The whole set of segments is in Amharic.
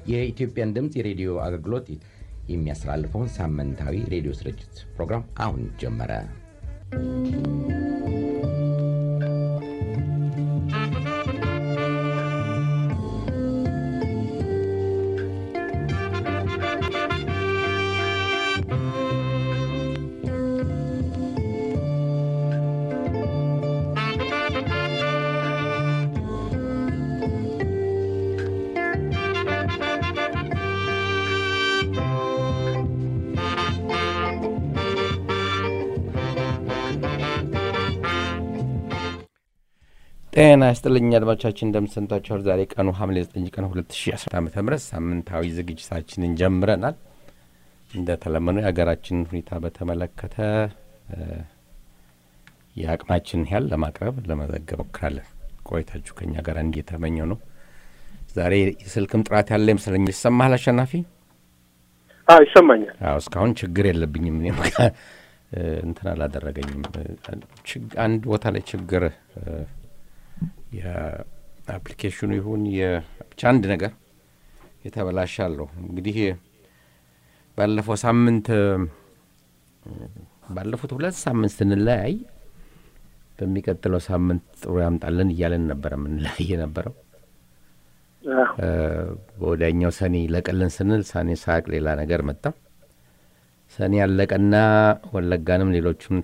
የኢትዮጵያን ድምፅ የሬዲዮ አገልግሎት የሚያስተላልፈውን ሳምንታዊ ሬዲዮ ስርጭት ፕሮግራም አሁን ጀመረ። ጤና ይስጥልኝ አድማጮቻችን፣ እንደምንሰንታችኋል። ዛሬ ቀኑ ሐምሌ 9 ቀን 2010 ዓ ም ሳምንታዊ ዝግጅታችንን ጀምረናል። እንደተለመነው የሀገራችንን ሁኔታ በተመለከተ የአቅማችንን ያህል ለማቅረብ ለመዘገብ ሞክራለን። ቆይታችሁ ከኛ ጋር እንዲህ የተመኘው ነው። ዛሬ የስልክም ጥራት ያለ ይመስለኝ። ይሰማሃል አሸናፊ? አዎ ይሰማኛል። አዎ እስካሁን ችግር የለብኝም። እኔም እንትን አላደረገኝም። አንድ ቦታ ላይ ችግር የአፕሊኬሽኑ ይሁን ብቻ አንድ ነገር የተበላሻለሁ። እንግዲህ ባለፈው ሳምንት ባለፉት ሁለት ሳምንት ስንለያይ በሚቀጥለው ሳምንት ጥሩ ያምጣልን እያለን ነበረ የምንለያይ የነበረው። በወዲያኛው ሰኔ ለቀልን ስንል ሰኔ ሳቅ ሌላ ነገር መጣ። ሰኔ ያለቀና ወለጋንም ሌሎቹም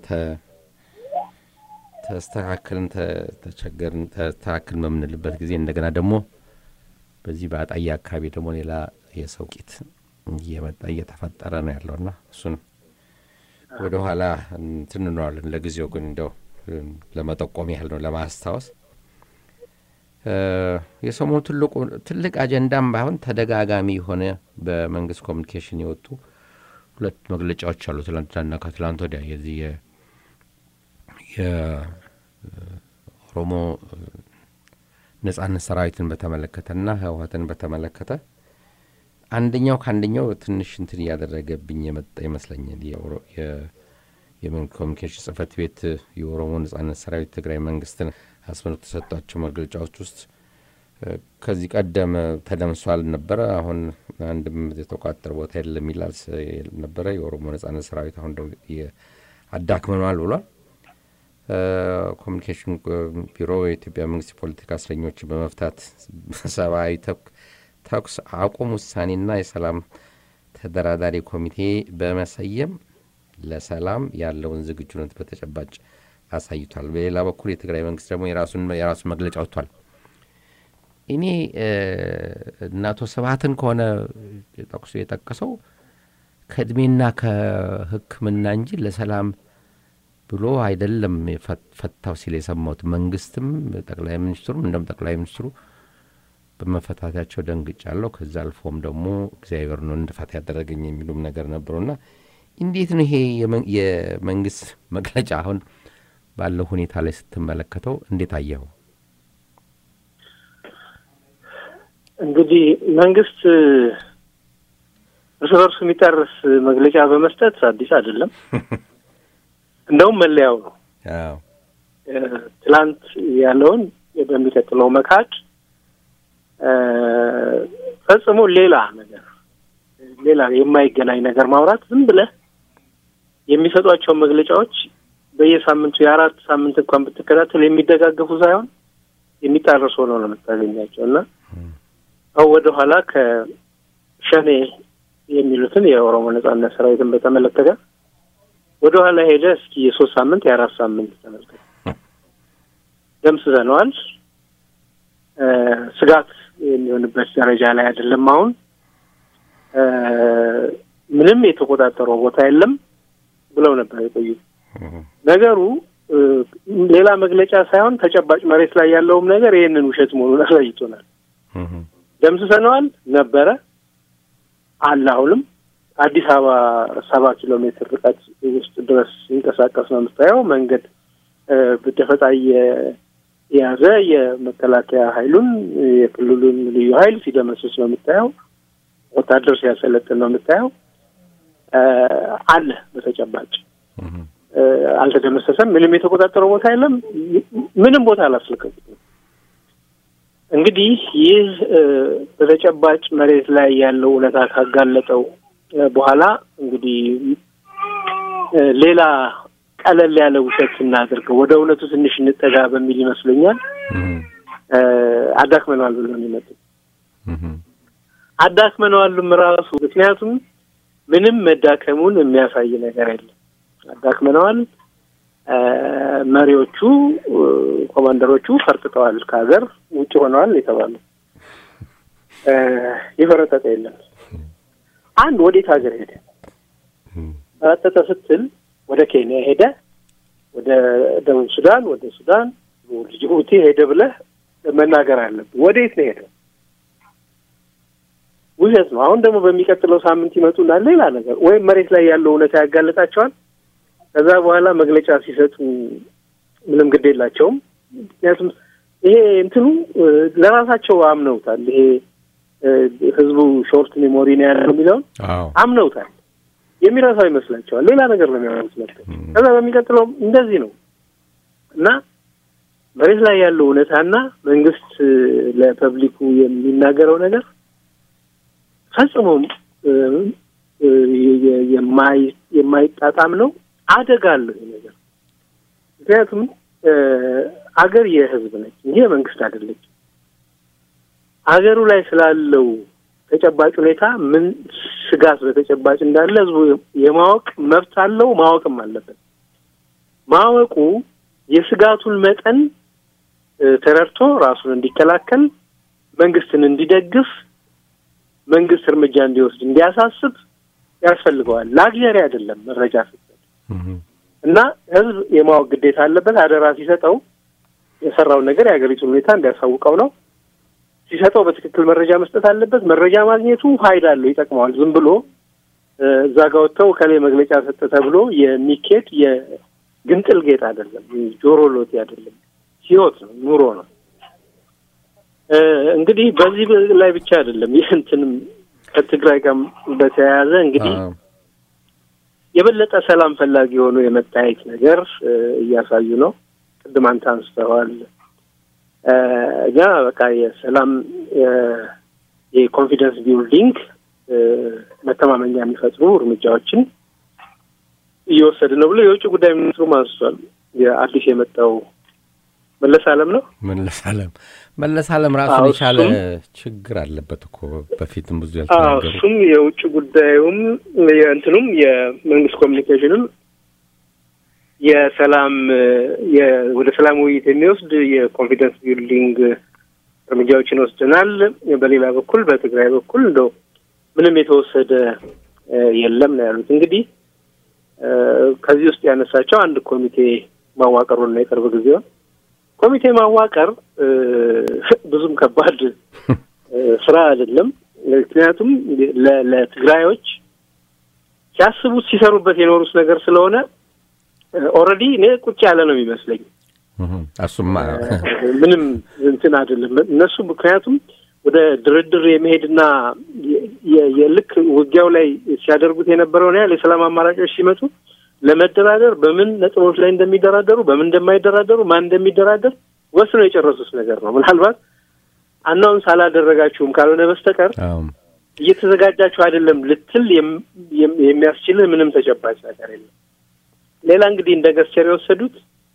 ተስተካክልን ተቸገርን ተስተካክልን በምንልበት ጊዜ እንደገና ደግሞ በዚህ በአጣዬ አካባቢ ደግሞ ሌላ የሰው ቂት እየመጣ እየተፈጠረ ነው ያለውና እሱን ወደ ኋላ እንትን እንለዋለን። ለጊዜው ግን እንደው ለመጠቆም ያህል ነው ለማስታወስ። የሰሞኑ ትልቁ ትልቅ አጀንዳም ባይሆን ተደጋጋሚ የሆነ በመንግስት ኮሚኒኬሽን የወጡ ሁለት መግለጫዎች አሉ። ትላንትናና ከትላንት ወዲያ የዚህ የኦሮሞ ነጻነት ሰራዊትን በተመለከተና ህወሀትን በተመለከተ አንደኛው ከአንደኛው ትንሽ እንትን እያደረገብኝ የመጣ ይመስለኛል። የመንግስት ኮሚኒኬሽን ጽህፈት ቤት የኦሮሞ ነጻነት ሰራዊት ትግራይ መንግስትን አስመልክቶ ተሰጧቸው መግለጫዎች ውስጥ ከዚህ ቀደም ተደምሷል ነበረ፣ አሁን አንድም የተቋጠረ ቦታ የለም ይላል ነበረ። የኦሮሞ ነጻነት ሰራዊት አሁን አዳክመኗል ብሏል። ኮሚኒኬሽን ቢሮ የኢትዮጵያ መንግስት የፖለቲካ እስረኞችን በመፍታት ሰብአዊ ተኩስ አቁም ውሳኔና የሰላም ተደራዳሪ ኮሚቴ በመሰየም ለሰላም ያለውን ዝግጁነት በተጨባጭ አሳይቷል። በሌላ በኩል የትግራይ መንግስት ደግሞ የራሱን መግለጫ ወጥቷል። እኔ እነ አቶ ስብሀትን ከሆነ ጠቅሶ የጠቀሰው ከእድሜና ከሕክምና እንጂ ለሰላም ብሎ አይደለም ፈታው ሲል የሰማሁት። መንግስትም ጠቅላይ ሚኒስትሩም እንደም ጠቅላይ ሚኒስትሩ በመፈታታቸው ደንግጫለሁ። ከዛ አልፎም ደግሞ እግዚአብሔር ነው እንድፈታ ያደረገኝ የሚሉም ነገር ነበሩና እንዴት ነው ይሄ የመንግስት መግለጫ አሁን ባለው ሁኔታ ላይ ስትመለከተው እንዴት አየኸው? እንግዲህ መንግስት እርስ በርሱ የሚጣረስ መግለጫ በመስጠት አዲስ አይደለም። እንደውም መለያው ነው። ትላንት ያለውን በሚቀጥለው መካድ ፈጽሞ ሌላ ነገር ሌላ የማይገናኝ ነገር ማውራት ዝም ብለህ የሚሰጧቸውን መግለጫዎች በየሳምንቱ የአራት ሳምንት እንኳን ብትከታተል የሚደጋገፉ ሳይሆን የሚጣረሱ ሆነው ነው የምታገኛቸው እና አሁን ወደ ኋላ ከሸኔ የሚሉትን የኦሮሞ ነጻነት ሰራዊትን በተመለከተ ወደ ኋላ ሄደ እስኪ የሶስት ሳምንት የአራት ሳምንት ተመልከት። ደምስሰነዋል። ስጋት የሚሆንበት ደረጃ ላይ አይደለም። አሁን ምንም የተቆጣጠረው ቦታ የለም ብለው ነበር የቆዩት። ነገሩ ሌላ መግለጫ ሳይሆን ተጨባጭ መሬት ላይ ያለውም ነገር ይህንን ውሸት መሆኑን አሳይቶናል። ደምስሰነዋል ነበረ አለ አሁንም አዲስ አበባ ሰባ ኪሎ ሜትር ርቀት ውስጥ ድረስ ሲንቀሳቀስ ነው የምታየው። መንገድ በደፈጣ የያዘ የመከላከያ ኃይሉን የክልሉን ልዩ ኃይል ሲደመስስ ነው የምታየው። ወታደር ሲያሰለጥን ነው የምታየው። አለ በተጨባጭ አልተደመሰሰም። ምንም የተቆጣጠረው ቦታ የለም። ምንም ቦታ አላስለቀቁትም። እንግዲህ ይህ በተጨባጭ መሬት ላይ ያለው እውነታ ካጋለጠው በኋላ እንግዲህ ሌላ ቀለል ያለ ውሸት እናድርገው፣ ወደ እውነቱ ትንሽ እንጠጋ በሚል ይመስለኛል አዳክመነዋል ብሎ የሚመጡ አዳክመነዋልም ራሱ ምክንያቱም ምንም መዳከሙን የሚያሳይ ነገር የለም። አዳክመነዋል። መሪዎቹ ኮማንደሮቹ ፈርጥጠዋል፣ ከሀገር ውጭ ሆነዋል የተባሉ የፈረጠጠ የለም። አንድ ወዴት ሀገር ሄደ? ፈረጠጠ ስትል ወደ ኬንያ ሄደ፣ ወደ ደቡብ ሱዳን፣ ወደ ሱዳን፣ ጅቡቲ ሄደ ብለህ መናገር አለብህ። ወዴት ነው ሄደው? ውሸት ነው። አሁን ደግሞ በሚቀጥለው ሳምንት ይመጡና ሌላ ነገር ወይም መሬት ላይ ያለው እውነታ ያጋለጣቸዋል። ከዛ በኋላ መግለጫ ሲሰጡ ምንም ግድ የላቸውም። ምክንያቱም ይሄ እንትኑ ለራሳቸው አምነውታል። ይሄ ህዝቡ ሾርት ሜሞሪ ነው ያለው የሚለውን አምነውታል። የሚረሳው ይመስላቸዋል። ሌላ ነገር ነው የሚያወሩት ነበር። ከዛ በሚቀጥለው እንደዚህ ነው እና መሬት ላይ ያለው እውነታና መንግስት ለፐብሊኩ የሚናገረው ነገር ፈጽሞም የማይጣጣም ነው። አደጋ አለው ይሄ ነገር። ምክንያቱም አገር የህዝብ ነች እንጂ የመንግስት አይደለች። አገሩ ላይ ስላለው ተጨባጭ ሁኔታ ምን ስጋት በተጨባጭ እንዳለ ህዝቡ የማወቅ መብት አለው፣ ማወቅም አለበት። ማወቁ የስጋቱን መጠን ተረድቶ ራሱን እንዲከላከል፣ መንግስትን እንዲደግፍ፣ መንግስት እርምጃ እንዲወስድ እንዲያሳስብ ያስፈልገዋል። ላግዠሪ አይደለም መረጃ ስትሰጥ እና ህዝብ የማወቅ ግዴታ አለበት። አደራ ሲሰጠው የሰራውን ነገር የሀገሪቱን ሁኔታ እንዲያሳውቀው ነው። ሲሰጠው በትክክል መረጃ መስጠት አለበት። መረጃ ማግኘቱ ፋይዳ አለው፣ ይጠቅመዋል። ዝም ብሎ እዛ ጋ ወጥተው ከላይ መግለጫ ሰጠ ተብሎ የሚኬድ የግንጥል ጌጥ አይደለም፣ ጆሮ ሎቴ አይደለም፣ ህይወት ነው፣ ኑሮ ነው። እንግዲህ በዚህ ላይ ብቻ አይደለም ይህ እንትንም ከትግራይ ጋር በተያያዘ እንግዲህ የበለጠ ሰላም ፈላጊ የሆኑ የመታየት ነገር እያሳዩ ነው። ቅድም አንተ አንስተዋል። እኛ በቃ የሰላም የኮንፊደንስ ቢልዲንግ መተማመኛ የሚፈጥሩ እርምጃዎችን እየወሰድ ነው ብሎ የውጭ ጉዳይ ሚኒስትሩም አንስቷል። የአዲስ የመጣው መለስ አለም ነው። መለስ አለም መለስ አለም ራሱን የቻለ ችግር አለበት እኮ በፊትም ብዙ ያልተናገሩ እሱም የውጭ ጉዳዩም የእንትኑም የመንግስት ኮሚኒኬሽንም የሰላም ወደ ሰላም ውይይት የሚወስድ የኮንፊደንስ ቢልዲንግ እርምጃዎችን ወስደናል። በሌላ በኩል በትግራይ በኩል እንደው ምንም የተወሰደ የለም ነው ያሉት። እንግዲህ ከዚህ ውስጥ ያነሳቸው አንድ ኮሚቴ ማዋቀሩን ነው የቅርብ ጊዜውን ኮሚቴ ማዋቀር ብዙም ከባድ ስራ አይደለም። ምክንያቱም ለትግራዮች ሲያስቡት ሲሰሩበት የኖሩት ነገር ስለሆነ ኦልሬዲ እኔ ቁጭ ያለ ነው የሚመስለኝ። እሱማ ምንም እንትን አይደለም እነሱ ምክንያቱም ወደ ድርድር የመሄድና የልክ ውጊያው ላይ ሲያደርጉት የነበረውን ያህል የሰላም አማራጮች ሲመጡ ለመደራደር በምን ነጥቦች ላይ እንደሚደራደሩ በምን እንደማይደራደሩ ማን እንደሚደራደር ወስነው የጨረሱት ነገር ነው። ምናልባት አናውንስ አላደረጋችሁም ካልሆነ በስተቀር እየተዘጋጃችሁ አይደለም ልትል የሚያስችልህ ምንም ተጨባጭ ነገር የለም። ሌላ እንግዲህ እንደ ገስቸር የወሰዱት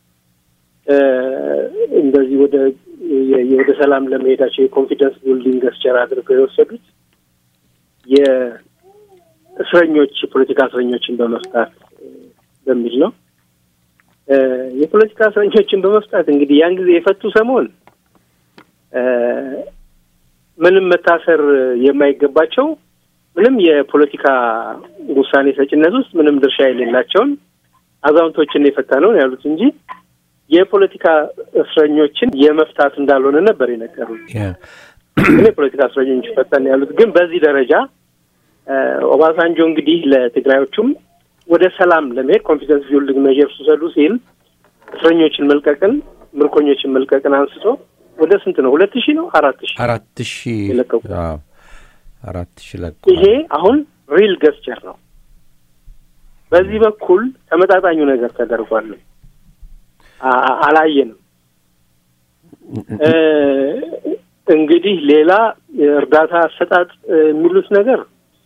እንደዚህ ወደ ወደ ሰላም ለመሄዳቸው የኮንፊደንስ ቢልዲንግ ገስቸር አድርገው የወሰዱት የእስረኞች የፖለቲካ እስረኞችን በመፍታት በሚል ነው። የፖለቲካ እስረኞችን በመፍታት እንግዲህ ያን ጊዜ የፈቱ ሰሞን ምንም መታሰር የማይገባቸው ምንም የፖለቲካ ውሳኔ ሰጭነት ውስጥ ምንም ድርሻ የሌላቸውን አዛውንቶችን የፈታ ነው ያሉት እንጂ የፖለቲካ እስረኞችን የመፍታት እንዳልሆነ ነበር የነገሩት። ግን የፖለቲካ እስረኞች ፈታን ያሉት ግን በዚህ ደረጃ ኦባሳንጆ እንግዲህ ለትግራዮቹም ወደ ሰላም ለመሄድ ኮንፊደንስ ቢልዲንግ ሜዠርስ ውሰዱ ሲል እስረኞችን መልቀቅን ምርኮኞችን መልቀቅን አንስቶ ወደ ስንት ነው? ሁለት ሺህ ነው አራት ሺህ አራት ሺህ የለቀቁ አራት ሺህ ለቀ ይሄ አሁን ሪል ገስቸር ነው። በዚህ በኩል ተመጣጣኙ ነገር ተደርጓል። አላየንም። እንግዲህ ሌላ እርዳታ አሰጣጥ የሚሉት ነገር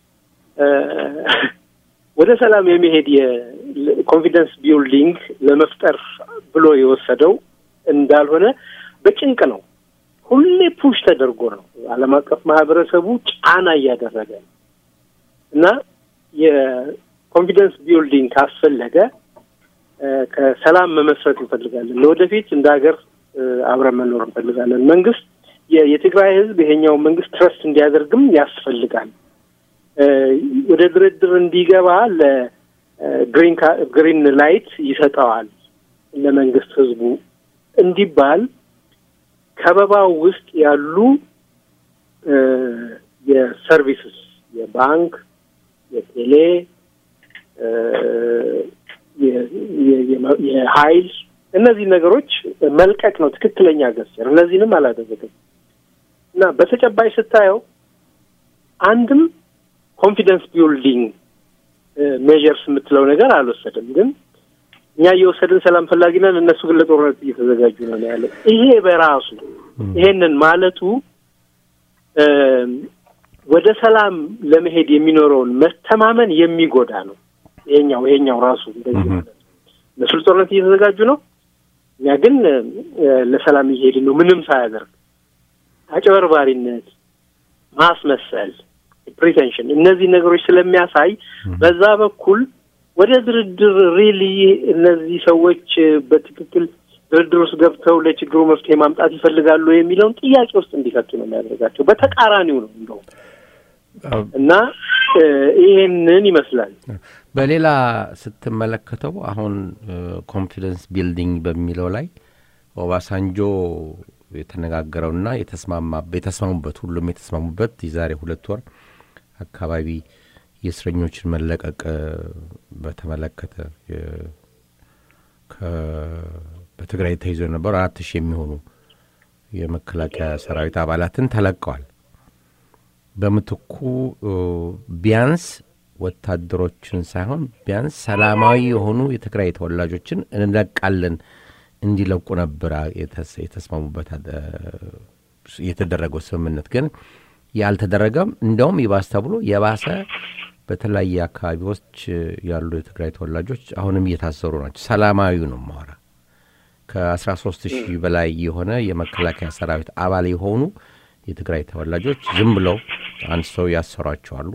ወደ ሰላም የመሄድ የኮንፊደንስ ቢልዲንግ ለመፍጠር ብሎ የወሰደው እንዳልሆነ በጭንቅ ነው። ሁሌ ፑሽ ተደርጎ ነው። ዓለም አቀፍ ማህበረሰቡ ጫና እያደረገ ነው እና የኮንፊደንስ ቢልዲንግ ካስፈለገ ከሰላም መመስረት እንፈልጋለን። ለወደፊት እንደ ሀገር አብረን መኖር እንፈልጋለን። መንግስት የትግራይ ህዝብ ይሄኛው መንግስት ትረስት እንዲያደርግም ያስፈልጋል። ወደ ድርድር እንዲገባ ለግሪን ግሪን ላይት ይሰጠዋል ለመንግስት ህዝቡ እንዲባል ከበባው ውስጥ ያሉ የሰርቪስስ የባንክ፣ የቴሌ፣ የሀይል እነዚህ ነገሮች መልቀቅ ነው ትክክለኛ ገስር። እነዚህንም አላደረገም እና በተጨባጭ ስታየው አንድም ኮንፊደንስ ቢልዲንግ ሜዥርስ የምትለው ነገር አልወሰድም። ግን እኛ እየወሰድን ሰላም ፈላጊ ነን፣ እነሱ ግን ለጦርነት እየተዘጋጁ ነው ያለ። ይሄ በራሱ ይሄንን ማለቱ ወደ ሰላም ለመሄድ የሚኖረውን መተማመን የሚጎዳ ነው። ይሄኛው ይሄኛው ራሱ እንደዚህ ማለት እነሱ ለጦርነት እየተዘጋጁ ነው፣ እኛ ግን ለሰላም እየሄድን ነው። ምንም ሳያደርግ አጭበርባሪነት፣ ማስመሰል ፕሪቴንሽን እነዚህ ነገሮች ስለሚያሳይ በዛ በኩል ወደ ድርድር ሪሊ እነዚህ ሰዎች በትክክል ድርድር ውስጥ ገብተው ለችግሩ መፍትሄ ማምጣት ይፈልጋሉ የሚለውን ጥያቄ ውስጥ እንዲከቱ ነው የሚያደርጋቸው። በተቃራኒው ነው እንደውም እና ይሄንን ይመስላል። በሌላ ስትመለከተው አሁን ኮንፊደንስ ቢልዲንግ በሚለው ላይ ኦባሳንጆ የተነጋገረውና የተስማሙበት ሁሉም የተስማሙበት የዛሬ ሁለት ወር አካባቢ የእስረኞችን መለቀቅ በተመለከተ በትግራይ ተይዞ የነበሩ አራት ሺህ የሚሆኑ የመከላከያ ሰራዊት አባላትን ተለቀዋል። በምትኩ ቢያንስ ወታደሮችን ሳይሆን ቢያንስ ሰላማዊ የሆኑ የትግራይ ተወላጆችን እንለቃለን እንዲለቁ ነበር የተስማሙበት የተደረገው ስምምነት ግን ያልተደረገም። እንደውም ይባስ ተብሎ የባሰ በተለያየ አካባቢዎች ያሉ የትግራይ ተወላጆች አሁንም እየታሰሩ ናቸው። ሰላማዊ ነው ማወራ ከአስራ ሶስት ሺህ በላይ የሆነ የመከላከያ ሰራዊት አባል የሆኑ የትግራይ ተወላጆች ዝም ብለው አንስተው ያሰሯቸዋሉ።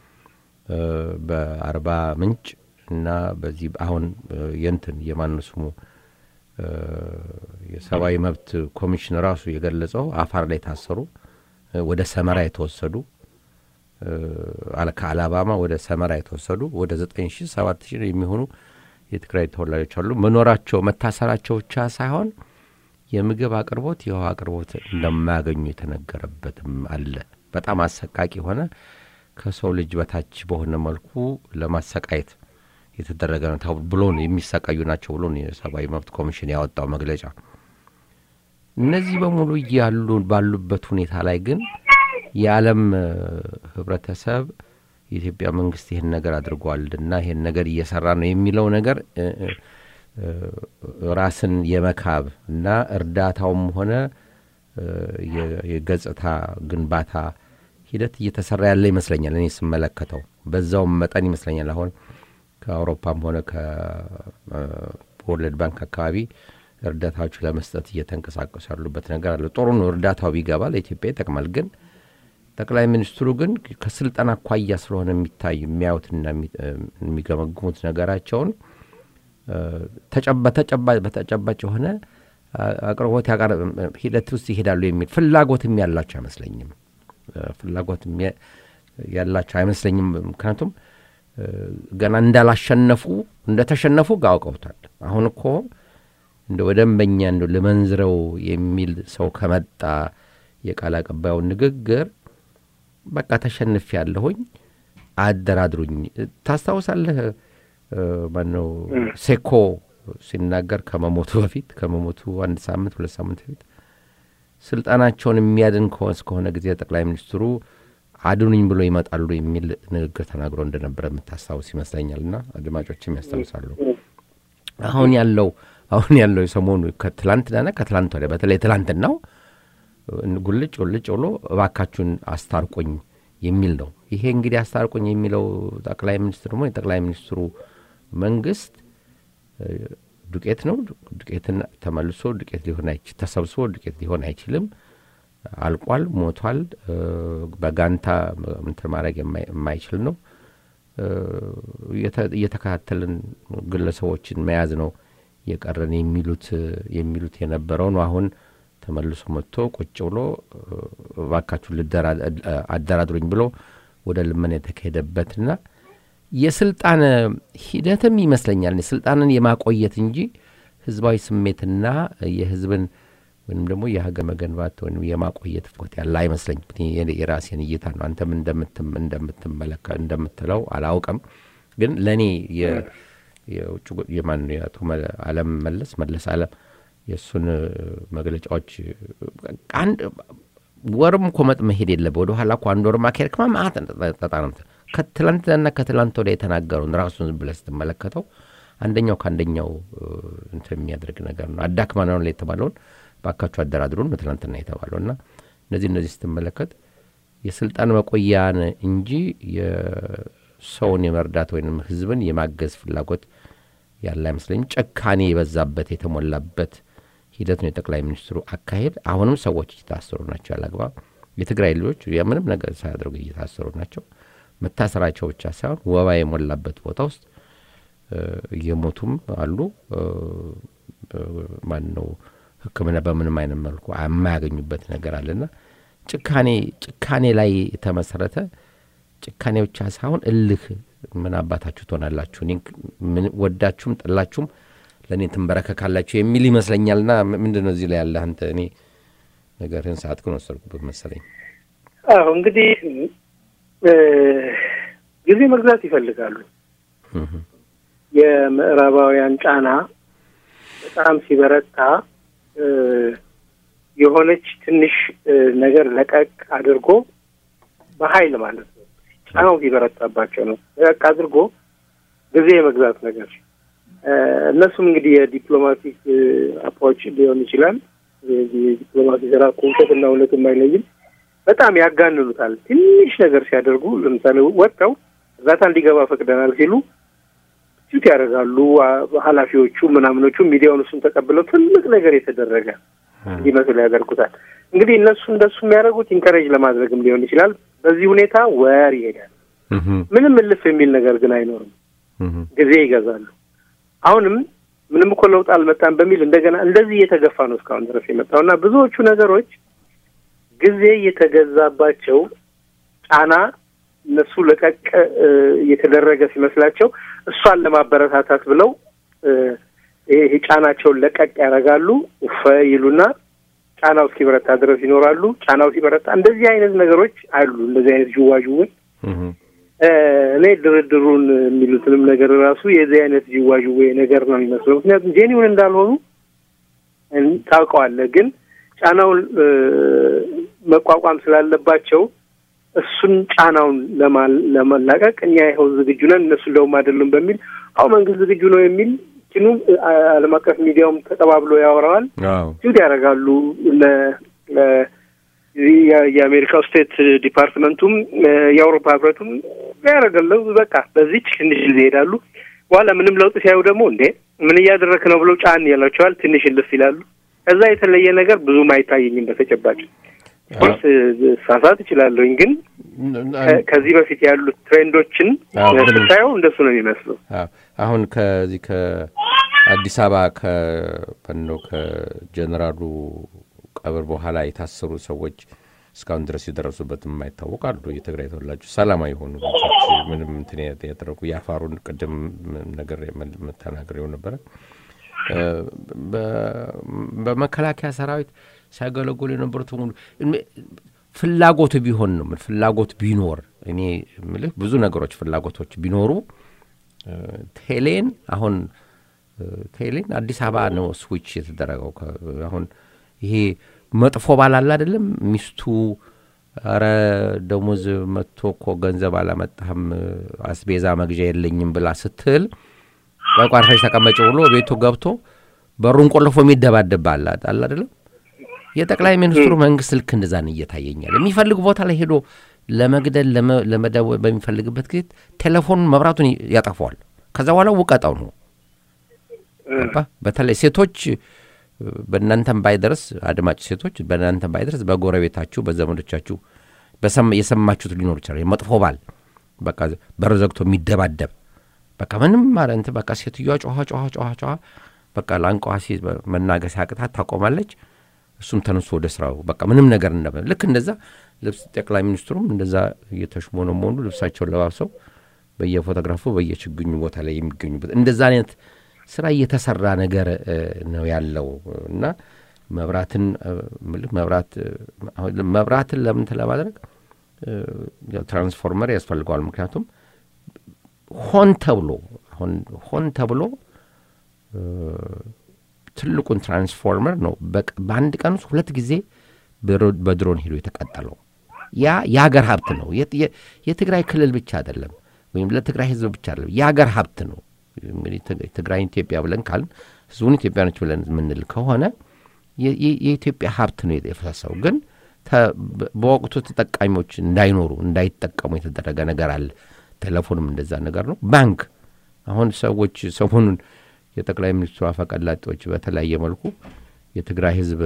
በአርባ ምንጭ እና በዚህ አሁን የንትን የማን ስሙ የሰብአዊ መብት ኮሚሽን ራሱ የገለጸው አፋር ላይ ታሰሩ፣ ወደ ሰመራ የተወሰዱ ከአላባማ ወደ ሰመራ የተወሰዱ ወደ ዘጠኝ ሺህ ሰባት ሺህ የሚሆኑ የትግራይ ተወላጆች አሉ። መኖራቸው መታሰራቸው ብቻ ሳይሆን የምግብ አቅርቦት፣ የውሃ አቅርቦት እንደማያገኙ የተነገረበትም አለ። በጣም አሰቃቂ የሆነ ከሰው ልጅ በታች በሆነ መልኩ ለማሰቃየት የተደረገ ነው ብሎ ነው የሚሰቃዩ ናቸው ብሎ ነው የሰብአዊ መብት ኮሚሽን ያወጣው መግለጫ። እነዚህ በሙሉ እያሉ ባሉበት ሁኔታ ላይ ግን የዓለም ህብረተሰብ የኢትዮጵያ መንግስት ይህን ነገር አድርጓልና ይህን ነገር እየሰራ ነው የሚለው ነገር ራስን የመካብ እና እርዳታውም ሆነ የገጽታ ግንባታ ሂደት እየተሰራ ያለ ይመስለኛል። እኔ ስመለከተው በዛውም መጠን ይመስለኛል አሁን ከአውሮፓም ሆነ ከወርልድ ባንክ አካባቢ እርዳታዎች ለመስጠት እየተንቀሳቀሱ ያሉበት ነገር አለ። ጥሩ ነው፣ እርዳታው ቢገባ ለኢትዮጵያ ይጠቅማል። ግን ጠቅላይ ሚኒስትሩ ግን ከስልጠና አኳያ ስለሆነ የሚታይ የሚያዩትና የሚገመግሙት ነገራቸውን በተጨባጭ የሆነ አቅርቦት ሂደት ውስጥ ይሄዳሉ የሚል ፍላጎትም ያላቸው አይመስለኝም። ፍላጎት ያላቸው አይመስለኝም። ምክንያቱም ገና እንዳላሸነፉ እንደተሸነፉ አውቀውታል። አሁን እኮ እንደ ወደንበኛ እንደ ልመንዝረው የሚል ሰው ከመጣ የቃል አቀባዩን ንግግር በቃ ተሸንፍ ያለሁኝ አደራድሩኝ። ታስታውሳለህ? ማነው ሴኮ ሲናገር ከመሞቱ በፊት ከመሞቱ አንድ ሳምንት ሁለት ሳምንት በፊት ስልጣናቸውን የሚያድን እስከሆነ ጊዜ ጠቅላይ ሚኒስትሩ አድኑኝ ብሎ ይመጣሉ የሚል ንግግር ተናግሮ እንደነበረ የምታስታውስ ይመስለኛል። እና አድማጮችም ያስታውሳሉ። አሁን ያለው አሁን ያለው የሰሞኑ ከትላንትናና ከትላንት ወዲያ በተለይ ትላንትናው ጉልጭ ውልጭ ብሎ እባካችሁን አስታርቁኝ የሚል ነው። ይሄ እንግዲህ አስታርቁኝ የሚለው ጠቅላይ ሚኒስትር ደግሞ የጠቅላይ ሚኒስትሩ መንግስት ዱቄት ነው። ዱቄትን ተመልሶ ዱቄት ሊሆን አይች ተሰብስቦ ዱቄት ሊሆን አይችልም። አልቋል፣ ሞቷል። በጋንታ እንትን ማድረግ የማይችል ነው። እየተከታተልን ግለሰቦችን መያዝ ነው የቀረን የሚሉት የሚሉት የነበረው ነው። አሁን ተመልሶ መጥቶ ቁጭ ብሎ እባካችሁ አደራድሩኝ ብሎ ወደ ልመና የተካሄደበትና የስልጣን ሂደትም ይመስለኛል ስልጣንን የማቆየት እንጂ ህዝባዊ ስሜትና የህዝብን ወይም ደግሞ የሀገር መገንባት ወይም የማቆየት ፍት ያለ አይመስለኝ። የራሴን እይታ ነው። አንተም እንደምትመለከ እንደምትለው አላውቅም፣ ግን ለእኔ የውጭ የማን የአቶ አለም መለስ መለስ አለም የእሱን መግለጫዎች አንድ ወርም እኮ መጥ መሄድ የለበ ወደ ኋላ እኮ አንድ ወር ማካሄድ ከማ ማት ጠጣነምት ከትላንትና ከትላንት ወደ የተናገረውን ራሱን ብለህ ስትመለከተው አንደኛው ከአንደኛው እንትን የሚያደርግ ነገር ነው። አዳክማናውን ላይ የተባለውን ባካችሁ አደራድሩን ነው ትላንትና የተባለው እና እነዚህ እነዚህ ስትመለከት የስልጣን መቆያን እንጂ የሰውን የመርዳት ወይም ህዝብን የማገዝ ፍላጎት ያለ አይመስለኝም። ጨካኔ የበዛበት የተሞላበት ሂደት ነው የጠቅላይ ሚኒስትሩ አካሄድ። አሁንም ሰዎች እየታሰሩ ናቸው ያላግባብ። የትግራይ ልጆች ምንም ነገር ሳያደርጉ እየታሰሩ ናቸው። መታሰራቸው ብቻ ሳይሆን ወባ የሞላበት ቦታ ውስጥ እየሞቱም አሉ። ማን ነው ሕክምና በምንም አይነት መልኩ የማያገኙበት ነገር አለና ጭካኔ ጭካኔ ላይ የተመሰረተ ጭካኔ ብቻ ሳይሆን እልህ ምን አባታችሁ ትሆናላችሁ፣ ወዳችሁም ጠላችሁም ለእኔ ትንበረከካላችሁ የሚል ይመስለኛልና ምንድን ነው እዚህ ላይ ያለ አንተ እኔ ነገርህን ሰዓት ግን ወሰድኩበት መሰለኝ። አዎ እንግዲህ ጊዜ መግዛት ይፈልጋሉ። የምዕራባውያን ጫና በጣም ሲበረታ የሆነች ትንሽ ነገር ለቀቅ አድርጎ በኃይል ማለት ነው ጫናው ሲበረታባቸው ነው ለቀቅ አድርጎ ጊዜ የመግዛት ነገር እነሱም እንግዲህ የዲፕሎማቲክ አፓዎች ሊሆን ይችላል። የዲፕሎማሲ ስራ ውሸትና እውነትም አይለይም። በጣም ያጋንኑታል። ትንሽ ነገር ሲያደርጉ ለምሳሌ ወጥተው እርዳታ እንዲገባ ፈቅደናል ሲሉ ፊት ያደርጋሉ። ኃላፊዎቹ ምናምኖቹ ሚዲያውን እሱን ተቀብለው ትልቅ ነገር የተደረገ እንዲመስል ያደርጉታል። እንግዲህ እነሱ እንደሱ የሚያደርጉት ኢንከሬጅ ለማድረግም ሊሆን ይችላል። በዚህ ሁኔታ ወር ይሄዳል። ምንም እልፍ የሚል ነገር ግን አይኖርም። ጊዜ ይገዛሉ። አሁንም ምንም እኮ ለውጥ አልመጣም በሚል እንደገና እንደዚህ እየተገፋ ነው እስካሁን ድረስ የመጣው እና ብዙዎቹ ነገሮች ጊዜ እየተገዛባቸው ጫና እነሱ ለቀቅ እየተደረገ ሲመስላቸው እሷን ለማበረታታት ብለው ይሄ ጫናቸውን ለቀቅ ያደርጋሉ። ውፈ ይሉና ጫናው እስኪበረታ ድረስ ይኖራሉ። ጫናው ሲበረታ እንደዚህ አይነት ነገሮች አሉ። እንደዚህ አይነት ዥዋዥውን እኔ ድርድሩን የሚሉትንም ነገር ራሱ የዚህ አይነት ዥዋዥዌ ነገር ነው የሚመስለው። ምክንያቱም ጄኒውን እንዳልሆኑ ታውቀዋለህ። ግን ጫናውን መቋቋም ስላለባቸው እሱን ጫናውን ለመላቀቅ እኛ ይኸው ዝግጁ ነን፣ እነሱ እንደውም አይደሉም በሚል አሁ መንግስት ዝግጁ ነው የሚል ኪኑ ዓለም አቀፍ ሚዲያውም ተቀባብሎ ያወራዋል። ጁድ ያደርጋሉ። የአሜሪካው ስቴት ዲፓርትመንቱም የአውሮፓ ህብረቱም ያደረገለው በቃ በዚች ትንሽ ጊዜ ይሄዳሉ። በኋላ ምንም ለውጥ ሲያዩ ደግሞ እንዴ ምን እያደረክ ነው ብለው ጫን ያላቸዋል። ትንሽ እልፍ ይላሉ። ከዛ የተለየ ነገር ብዙም አይታየኝም በተጨባጭ ኮርስ ሳሳት እችላለሁኝ፣ ግን ከዚህ በፊት ያሉት ትሬንዶችን ስታየው እንደሱ ነው የሚመስለው። አሁን ከዚህ ከአዲስ አበባ ከነው ከጀኔራሉ ቀብር በኋላ የታሰሩ ሰዎች እስካሁን ድረስ የደረሱበት የማይታወቅ አሉ። የትግራይ ተወላጆች ሰላማዊ የሆኑ ልጆች ምንም እንትን ያደረጉ የአፋሩን ቅድም ነገር ተናግሬው ነበረ። በመከላከያ ሰራዊት ሲያገለግሉ የነበሩት ሙሉ ፍላጎቱ ቢሆን ነው ፍላጎት ቢኖር እኔ የምልህ ብዙ ነገሮች ፍላጎቶች ቢኖሩ ቴሌን አሁን ቴሌን አዲስ አበባ ነው ስዊች የተደረገው። አሁን ይሄ መጥፎ ባል አለ አይደለም ሚስቱ ኧረ ደሞዝ መጥቶ እኮ ገንዘብ አላመጣህም አስቤዛ መግዣ የለኝም ብላ ስትል በቋርፈሽ ተቀመጭ ብሎ ቤቱ ገብቶ በሩን ቆልፎ የሚደባደብ አለ አለ አይደለም። የጠቅላይ ሚኒስትሩ መንግስት ልክ እንደዛ ነው እየታየኛል። የሚፈልግ ቦታ ላይ ሄዶ ለመግደል ለመደወል በሚፈልግበት ጊዜ ቴሌፎኑን መብራቱን ያጠፋዋል። ከዛ በኋላ ውቀጣው ነው። በተለይ ሴቶች በእናንተም ባይደርስ አድማጭ ሴቶች በእናንተም ባይደርስ በጎረቤታችሁ በዘመዶቻችሁ የሰማችሁት ሊኖር ይችላል። መጥፎ ባል በቃ በር ዘግቶ የሚደባደብ በቃ ምንም ማለት በቃ ሴትዮዋ ጮኋ ጮኋ ጮኋ ጮኋ በቃ ላንቋ መናገር ሲያቅታት ታቆማለች። እሱም ተነሱ ወደ ስራው በቃ ምንም ነገር እንደ ልክ እንደዛ ልብስ ጠቅላይ ሚኒስትሩም እንደዛ እየተሽሞነሞኑ ልብሳቸውን ለባብሰው በየፎቶግራፉ በየችግኙ ቦታ ላይ የሚገኙበት እንደዛ አይነት ስራ እየተሰራ ነገር ነው ያለው እና መብራትን መብራት መብራትን ለምን ለማድረግ ትራንስፎርመር ያስፈልገዋል። ምክንያቱም ሆን ተብሎ ሆን ተብሎ ትልቁን ትራንስፎርመር ነው በአንድ ቀን ውስጥ ሁለት ጊዜ በድሮን ሄዶ የተቃጠለው። ያ የሀገር ሀብት ነው። የትግራይ ክልል ብቻ አይደለም፣ ወይም ለትግራይ ህዝብ ብቻ አይደለም፣ የሀገር ሀብት ነው። እንግዲህ ትግራይን ኢትዮጵያ ብለን ካልን ህዝቡን ኢትዮጵያኖች ብለን የምንል ከሆነ የኢትዮጵያ ሀብት ነው የፈሰሰው። ግን በወቅቱ ተጠቃሚዎች እንዳይኖሩ እንዳይጠቀሙ የተደረገ ነገር አለ። ቴሌፎንም እንደዛ ነገር ነው። ባንክ አሁን ሰዎች ሰሞኑን የጠቅላይ ሚኒስትሩ አፈቀላጤዎች በተለያየ መልኩ የትግራይ ህዝብ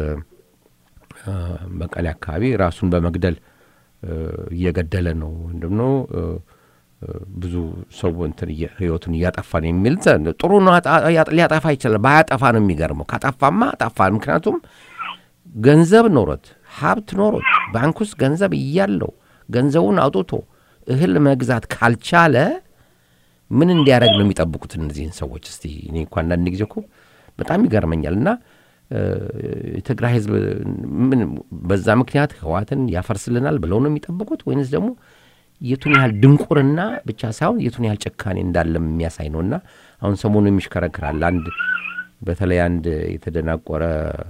መቀሌ አካባቢ ራሱን በመግደል እየገደለ ነው ወይም ነው ብዙ ሰው እንትን ህይወቱን እያጠፋ ነው የሚል ጥሩ ነው። ሊያጠፋ ይችላል። ባያጠፋ ነው የሚገርመው። ካጠፋማ አጠፋ። ምክንያቱም ገንዘብ ኖሮት ሀብት ኖሮት ባንክ ውስጥ ገንዘብ እያለው ገንዘቡን አውጥቶ እህል መግዛት ካልቻለ ምን እንዲያደርግ ነው የሚጠብቁት እነዚህን ሰዎች? እስቲ እኔ እኮ አንዳንድ ጊዜ እኮ በጣም ይገርመኛል። እና የትግራይ ህዝብ ምን በዛ ምክንያት ህዋትን ያፈርስልናል ብለው ነው የሚጠብቁት ወይንስ ደግሞ የቱን ያህል ድንቁርና ብቻ ሳይሆን የቱን ያህል ጭካኔ እንዳለም የሚያሳይ ነው። እና አሁን ሰሞኑ የሚሽከረክራል አንድ በተለይ አንድ የተደናቆረ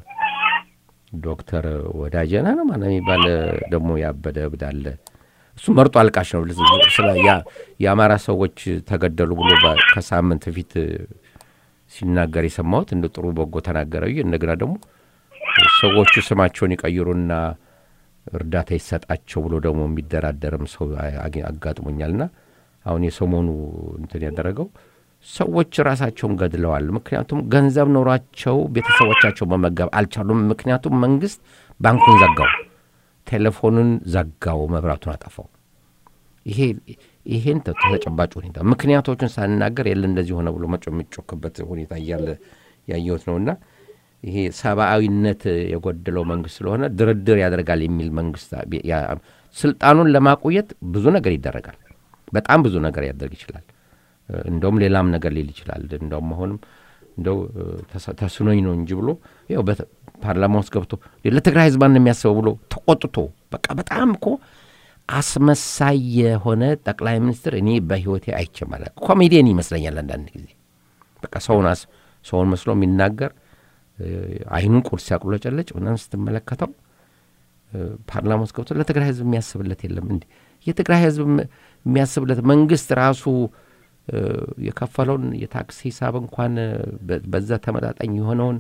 ዶክተር ወዳጀና ነው ማለት የሚባል ደግሞ ያበደ እብድ አለ። እሱ መርጦ አልቃሽ ነው። ስለ የአማራ ሰዎች ተገደሉ ብሎ ከሳምንት ፊት ሲናገር የሰማሁት እንደ ጥሩ በጎ ተናገረ። እንደገና ደግሞ ሰዎቹ ስማቸውን ይቀይሩና እርዳታ ይሰጣቸው ብሎ ደግሞ የሚደራደርም ሰው አጋጥሞኛልና አሁን የሰሞኑ እንትን ያደረገው ሰዎች ራሳቸውን ገድለዋል። ምክንያቱም ገንዘብ ኖሯቸው ቤተሰቦቻቸው መመገብ አልቻሉም። ምክንያቱም መንግስት ባንኩን ዘጋው፣ ቴሌፎኑን ዘጋው፣ መብራቱን አጠፋው። ይሄ ይሄን ተጨባጭ ሁኔታ ምክንያቶቹን ሳንናገር የለ እንደዚህ ሆነ ብሎ መጮ የሚጮክበት ሁኔታ እያለ ያየሁት ነውና ይሄ ሰብአዊነት የጎደለው መንግስት ስለሆነ ድርድር ያደርጋል የሚል መንግስት ስልጣኑን ለማቆየት ብዙ ነገር ይደረጋል። በጣም ብዙ ነገር ያደርግ ይችላል። እንደውም ሌላም ነገር ሊል ይችላል። እንደውም አሁንም እንደው ተስኖኝ ነው እንጂ ብሎ ያው ፓርላማ ውስጥ ገብቶ ለትግራይ ህዝብ ነው የሚያስበው ብሎ ተቆጥቶ በቃ በጣም እኮ አስመሳይ የሆነ ጠቅላይ ሚኒስትር እኔ በህይወቴ አይቼም አላውቅም። ኮሜዲየን ይመስለኛል አንዳንድ ጊዜ በቃ ሰውን ሰውን መስሎ የሚናገር አይኑን ቁርስ ሲያቁለጨለጭ ምናምን ስትመለከተው ፓርላማ ውስጥ ገብቶ ለትግራይ ህዝብ የሚያስብለት የለም። እንዲ የትግራይ ህዝብ የሚያስብለት መንግስት ራሱ የከፈለውን የታክስ ሂሳብ እንኳን በዛ ተመጣጣኝ የሆነውን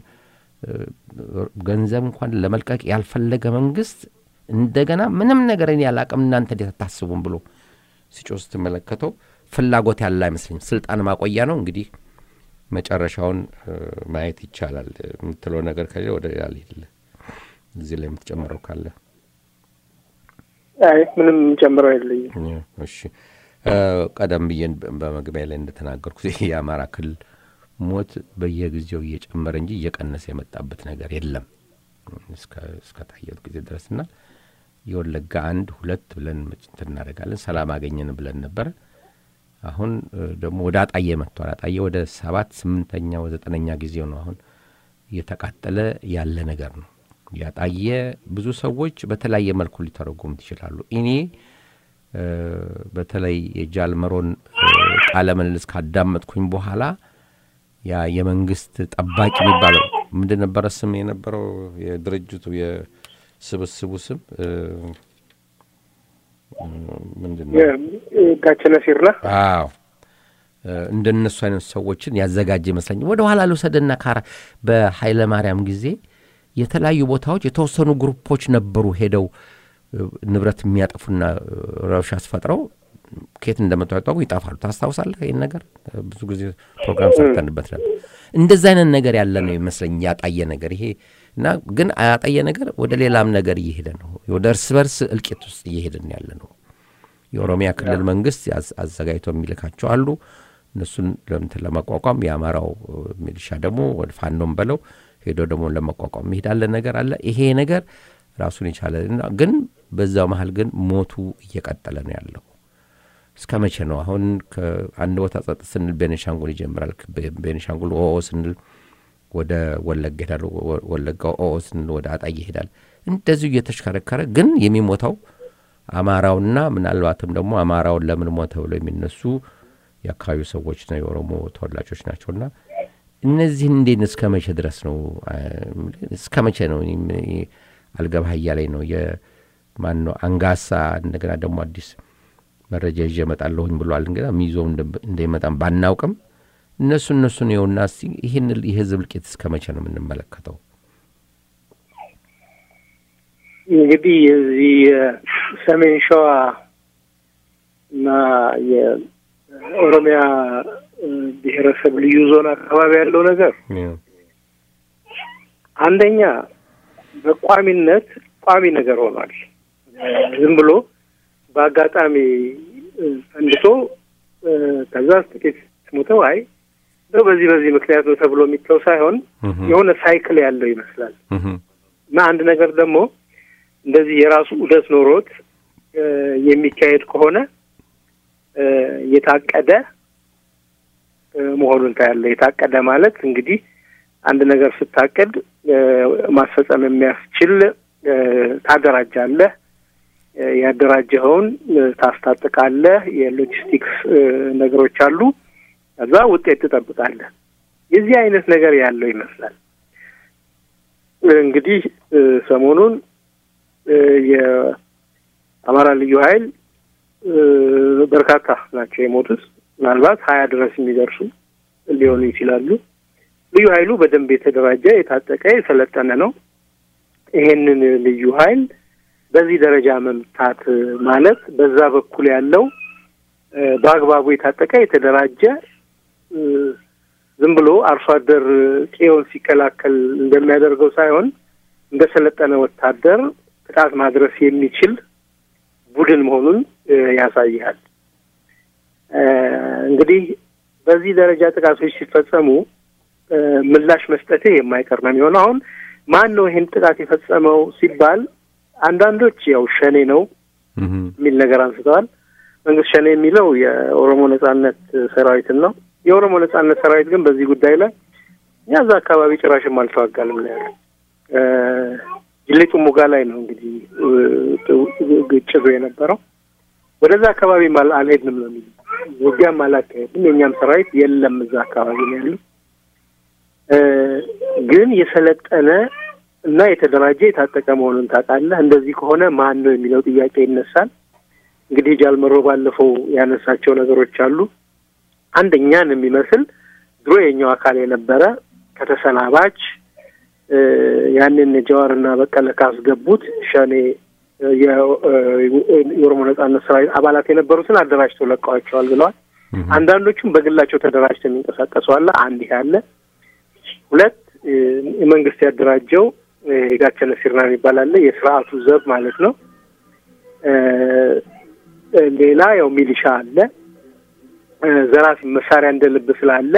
ገንዘብ እንኳን ለመልቀቅ ያልፈለገ መንግስት እንደገና ምንም ነገር እኔ ያላቅም እናንተ እንዴት አታስቡም ብሎ ሲጮህ ስትመለከተው ፍላጎት ያለ አይመስለኝም። ስልጣን ማቆያ ነው እንግዲህ መጨረሻውን ማየት ይቻላል። የምትለው ነገር ከሌለ ወደ ሌላ ልሂድ። እዚህ ላይ የምትጨምረው ካለ? አይ ምንም ጨምረው የለኝም። እሺ ቀደም ብዬ በመግቢያ ላይ እንደተናገርኩት ይህ የአማራ ክልል ሞት በየጊዜው እየጨመረ እንጂ እየቀነሰ የመጣበት ነገር የለም እስከ ታየት ጊዜ ድረስና የወለጋ አንድ ሁለት ብለን እንትን እናደርጋለን። ሰላም አገኘን ብለን ነበረ። አሁን ደግሞ ወደ አጣዬ መጥቷል። አጣዬ ወደ ሰባት ስምንተኛ ዘጠነኛ ጊዜው ነው አሁን እየተቃጠለ ያለ ነገር ነው። ያጣየ ብዙ ሰዎች በተለያየ መልኩ ሊተረጉሙት ይችላሉ። እኔ በተለይ የጃልመሮን ቃለ ምልልስ ካዳመጥኩኝ በኋላ ያ የመንግስት ጠባቂ የሚባለው ምንድን ነበረ ስም የነበረው የድርጅቱ የስብስቡ ስም ምንድን ነው? ጋቸነ ሲርና አዎ እንደነሱ አይነት ሰዎችን ያዘጋጀ ይመስለኛል። ወደ ኋላ ልውሰድና ካራ በኃይለ ማርያም ጊዜ የተለያዩ ቦታዎች የተወሰኑ ግሩፖች ነበሩ ሄደው ንብረት የሚያጠፉና ረብሻ አስፈጥረው ከየት እንደመጡ ያጣቁ ይጠፋሉ። ታስታውሳለህ? ይህን ነገር ብዙ ጊዜ ፕሮግራም ሰርተንበት ነበር። እንደዚ አይነት ነገር ያለ ነው ይመስለኝ ያጣየ ነገር ይሄ እና ግን ያጣየ ነገር ወደ ሌላም ነገር እየሄደ ነው። ወደ እርስ በርስ እልቂት ውስጥ እየሄድን ያለ ነው። የኦሮሚያ ክልል መንግስት አዘጋጅቶ የሚልካቸው አሉ። እነሱን ለምትን ለመቋቋም የአማራው ሚሊሻ ደግሞ ወደ ፋኖም በለው ሄዶ ደግሞ ለመቋቋም የሚሄዳለ ነገር አለ። ይሄ ነገር ራሱን የቻለ ግን በዛው መሀል ግን ሞቱ እየቀጠለ ነው ያለው። እስከ መቼ ነው አሁን ከአንድ ቦታ ጸጥ ስንል ቤኒሻንጉል ይጀምራል። ቤኒሻንጉል ኦኦ ስንል ወደ ወለጋ ይሄዳል። ወለጋ ኦኦ ስንል ወደ አጣዬ ይሄዳል። እንደዚሁ እየተሽከረከረ ግን የሚሞተው አማራውና ምናልባትም ደግሞ አማራውን ለምን ሞተ ብለው የሚነሱ የአካባቢው ሰዎችና የኦሮሞ ተወላጆች ናቸውና እነዚህን እንዴት እስከ መቼ ድረስ ነው እስከ መቼ ነው አልገባህ እያለኝ ነው። የማን ነው አንጋሳ እንደገና ደግሞ አዲስ መረጃ ይዤ እመጣለሁኝ ብሏል። እንግዳ ሚይዞው እንደሚመጣም ባናውቅም እነሱ እነሱን ይኸውና እስቲ ይህን የህዝብ እልቂት እስከ መቼ ነው የምንመለከተው? እንግዲህ የዚህ የሰሜን ሸዋ እና የኦሮሚያ ብሔረሰብ ልዩ ዞን አካባቢ ያለው ነገር አንደኛ በቋሚነት ቋሚ ነገር ሆኗል። ዝም ብሎ በአጋጣሚ ፈንድቶ ከዛ ጥቂት ሞተው አይ እንደው በዚህ በዚህ ምክንያት ነው ተብሎ የሚተው ሳይሆን የሆነ ሳይክል ያለው ይመስላል እና አንድ ነገር ደግሞ እንደዚህ የራሱ ዑደት ኖሮት የሚካሄድ ከሆነ የታቀደ መሆኑን ታያለ። የታቀደ ማለት እንግዲህ አንድ ነገር ስታቀድ ማስፈጸም የሚያስችል ታደራጃለህ። ያደራጀኸውን ታስታጥቃለህ። የሎጂስቲክስ ነገሮች አሉ። ከዛ ውጤት ትጠብቃለህ። የዚህ አይነት ነገር ያለው ይመስላል። እንግዲህ ሰሞኑን የአማራ ልዩ ኃይል በርካታ ናቸው የሞቱት። ምናልባት ሀያ ድረስ የሚደርሱ ሊሆኑ ይችላሉ። ልዩ ኃይሉ በደንብ የተደራጀ የታጠቀ የሰለጠነ ነው። ይሄንን ልዩ ኃይል በዚህ ደረጃ መምታት ማለት በዛ በኩል ያለው በአግባቡ የታጠቀ የተደራጀ ዝም ብሎ አርሶ አደር ቄውን ሲከላከል እንደሚያደርገው ሳይሆን እንደ ሰለጠነ ወታደር ጥቃት ማድረስ የሚችል ቡድን መሆኑን ያሳያል። እንግዲህ በዚህ ደረጃ ጥቃቶች ሲፈጸሙ ምላሽ መስጠቴ የማይቀር ነው የሚሆነው። አሁን ማን ነው ይህን ጥቃት የፈጸመው ሲባል አንዳንዶች ያው ሸኔ ነው የሚል ነገር አንስተዋል። መንግስት ሸኔ የሚለው የኦሮሞ ነጻነት ሰራዊትን ነው። የኦሮሞ ነጻነት ሰራዊት ግን በዚህ ጉዳይ ላይ እኛ እዛ አካባቢ ጭራሽም አልተዋጋልም ነው ያለው። ጅሌ ጥሙጋ ላይ ነው እንግዲህ ግጭቱ የነበረው። ወደዛ አካባቢ አልሄድንም ነው የሚለው። ውጊያም አላካሄድም፣ የእኛም ሰራዊት የለም እዛ አካባቢ ነው ያለው። ግን የሰለጠነ እና የተደራጀ የታጠቀ መሆኑን ታውቃለህ። እንደዚህ ከሆነ ማን ነው የሚለው ጥያቄ ይነሳል። እንግዲህ ጃልመሮ ባለፈው ያነሳቸው ነገሮች አሉ። አንደኛን የሚመስል ድሮ የኛው አካል የነበረ ከተሰናባች ያንን ጀዋርና በቀለ ካስገቡት ሸኔ የኦሮሞ ነጻነት ሰራዊት አባላት የነበሩትን አደራጅተው ለቀዋቸዋል ብለዋል። አንዳንዶቹም በግላቸው ተደራጅተው የሚንቀሳቀሱ አለ። አንድ ይሄ አለ። ሁለት የመንግስት ያደራጀው የጋቸነ ሲርና የሚባል አለ። የስርዓቱ ዘብ ማለት ነው። ሌላ ያው ሚሊሻ አለ። ዘራፊ መሳሪያ እንደ ልብ ስላለ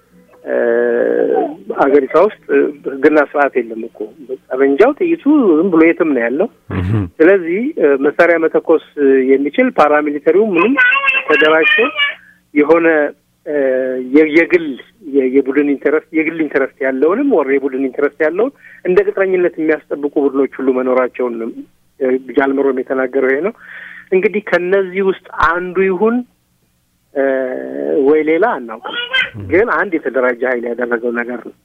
አገሪቷ ውስጥ ሕግና ስርዓት የለም እኮ ጠመንጃው፣ ጥይቱ ዝም ብሎ የትም ነው ያለው። ስለዚህ መሳሪያ መተኮስ የሚችል ፓራሚሊተሪው ምንም ተደራጅቶ የሆነ የግል የቡድን ኢንተረስት የግል ኢንተረስት ያለውንም ወር የቡድን ኢንተረስት ያለውን እንደ ቅጥረኝነት የሚያስጠብቁ ቡድኖች ሁሉ መኖራቸውን ጃልመሮም የተናገረው ይሄ ነው። እንግዲህ ከነዚህ ውስጥ አንዱ ይሁን ወይ ሌላ አናውቅም፣ ግን አንድ የተደራጀ ኃይል ያደረገው ነገር ነው።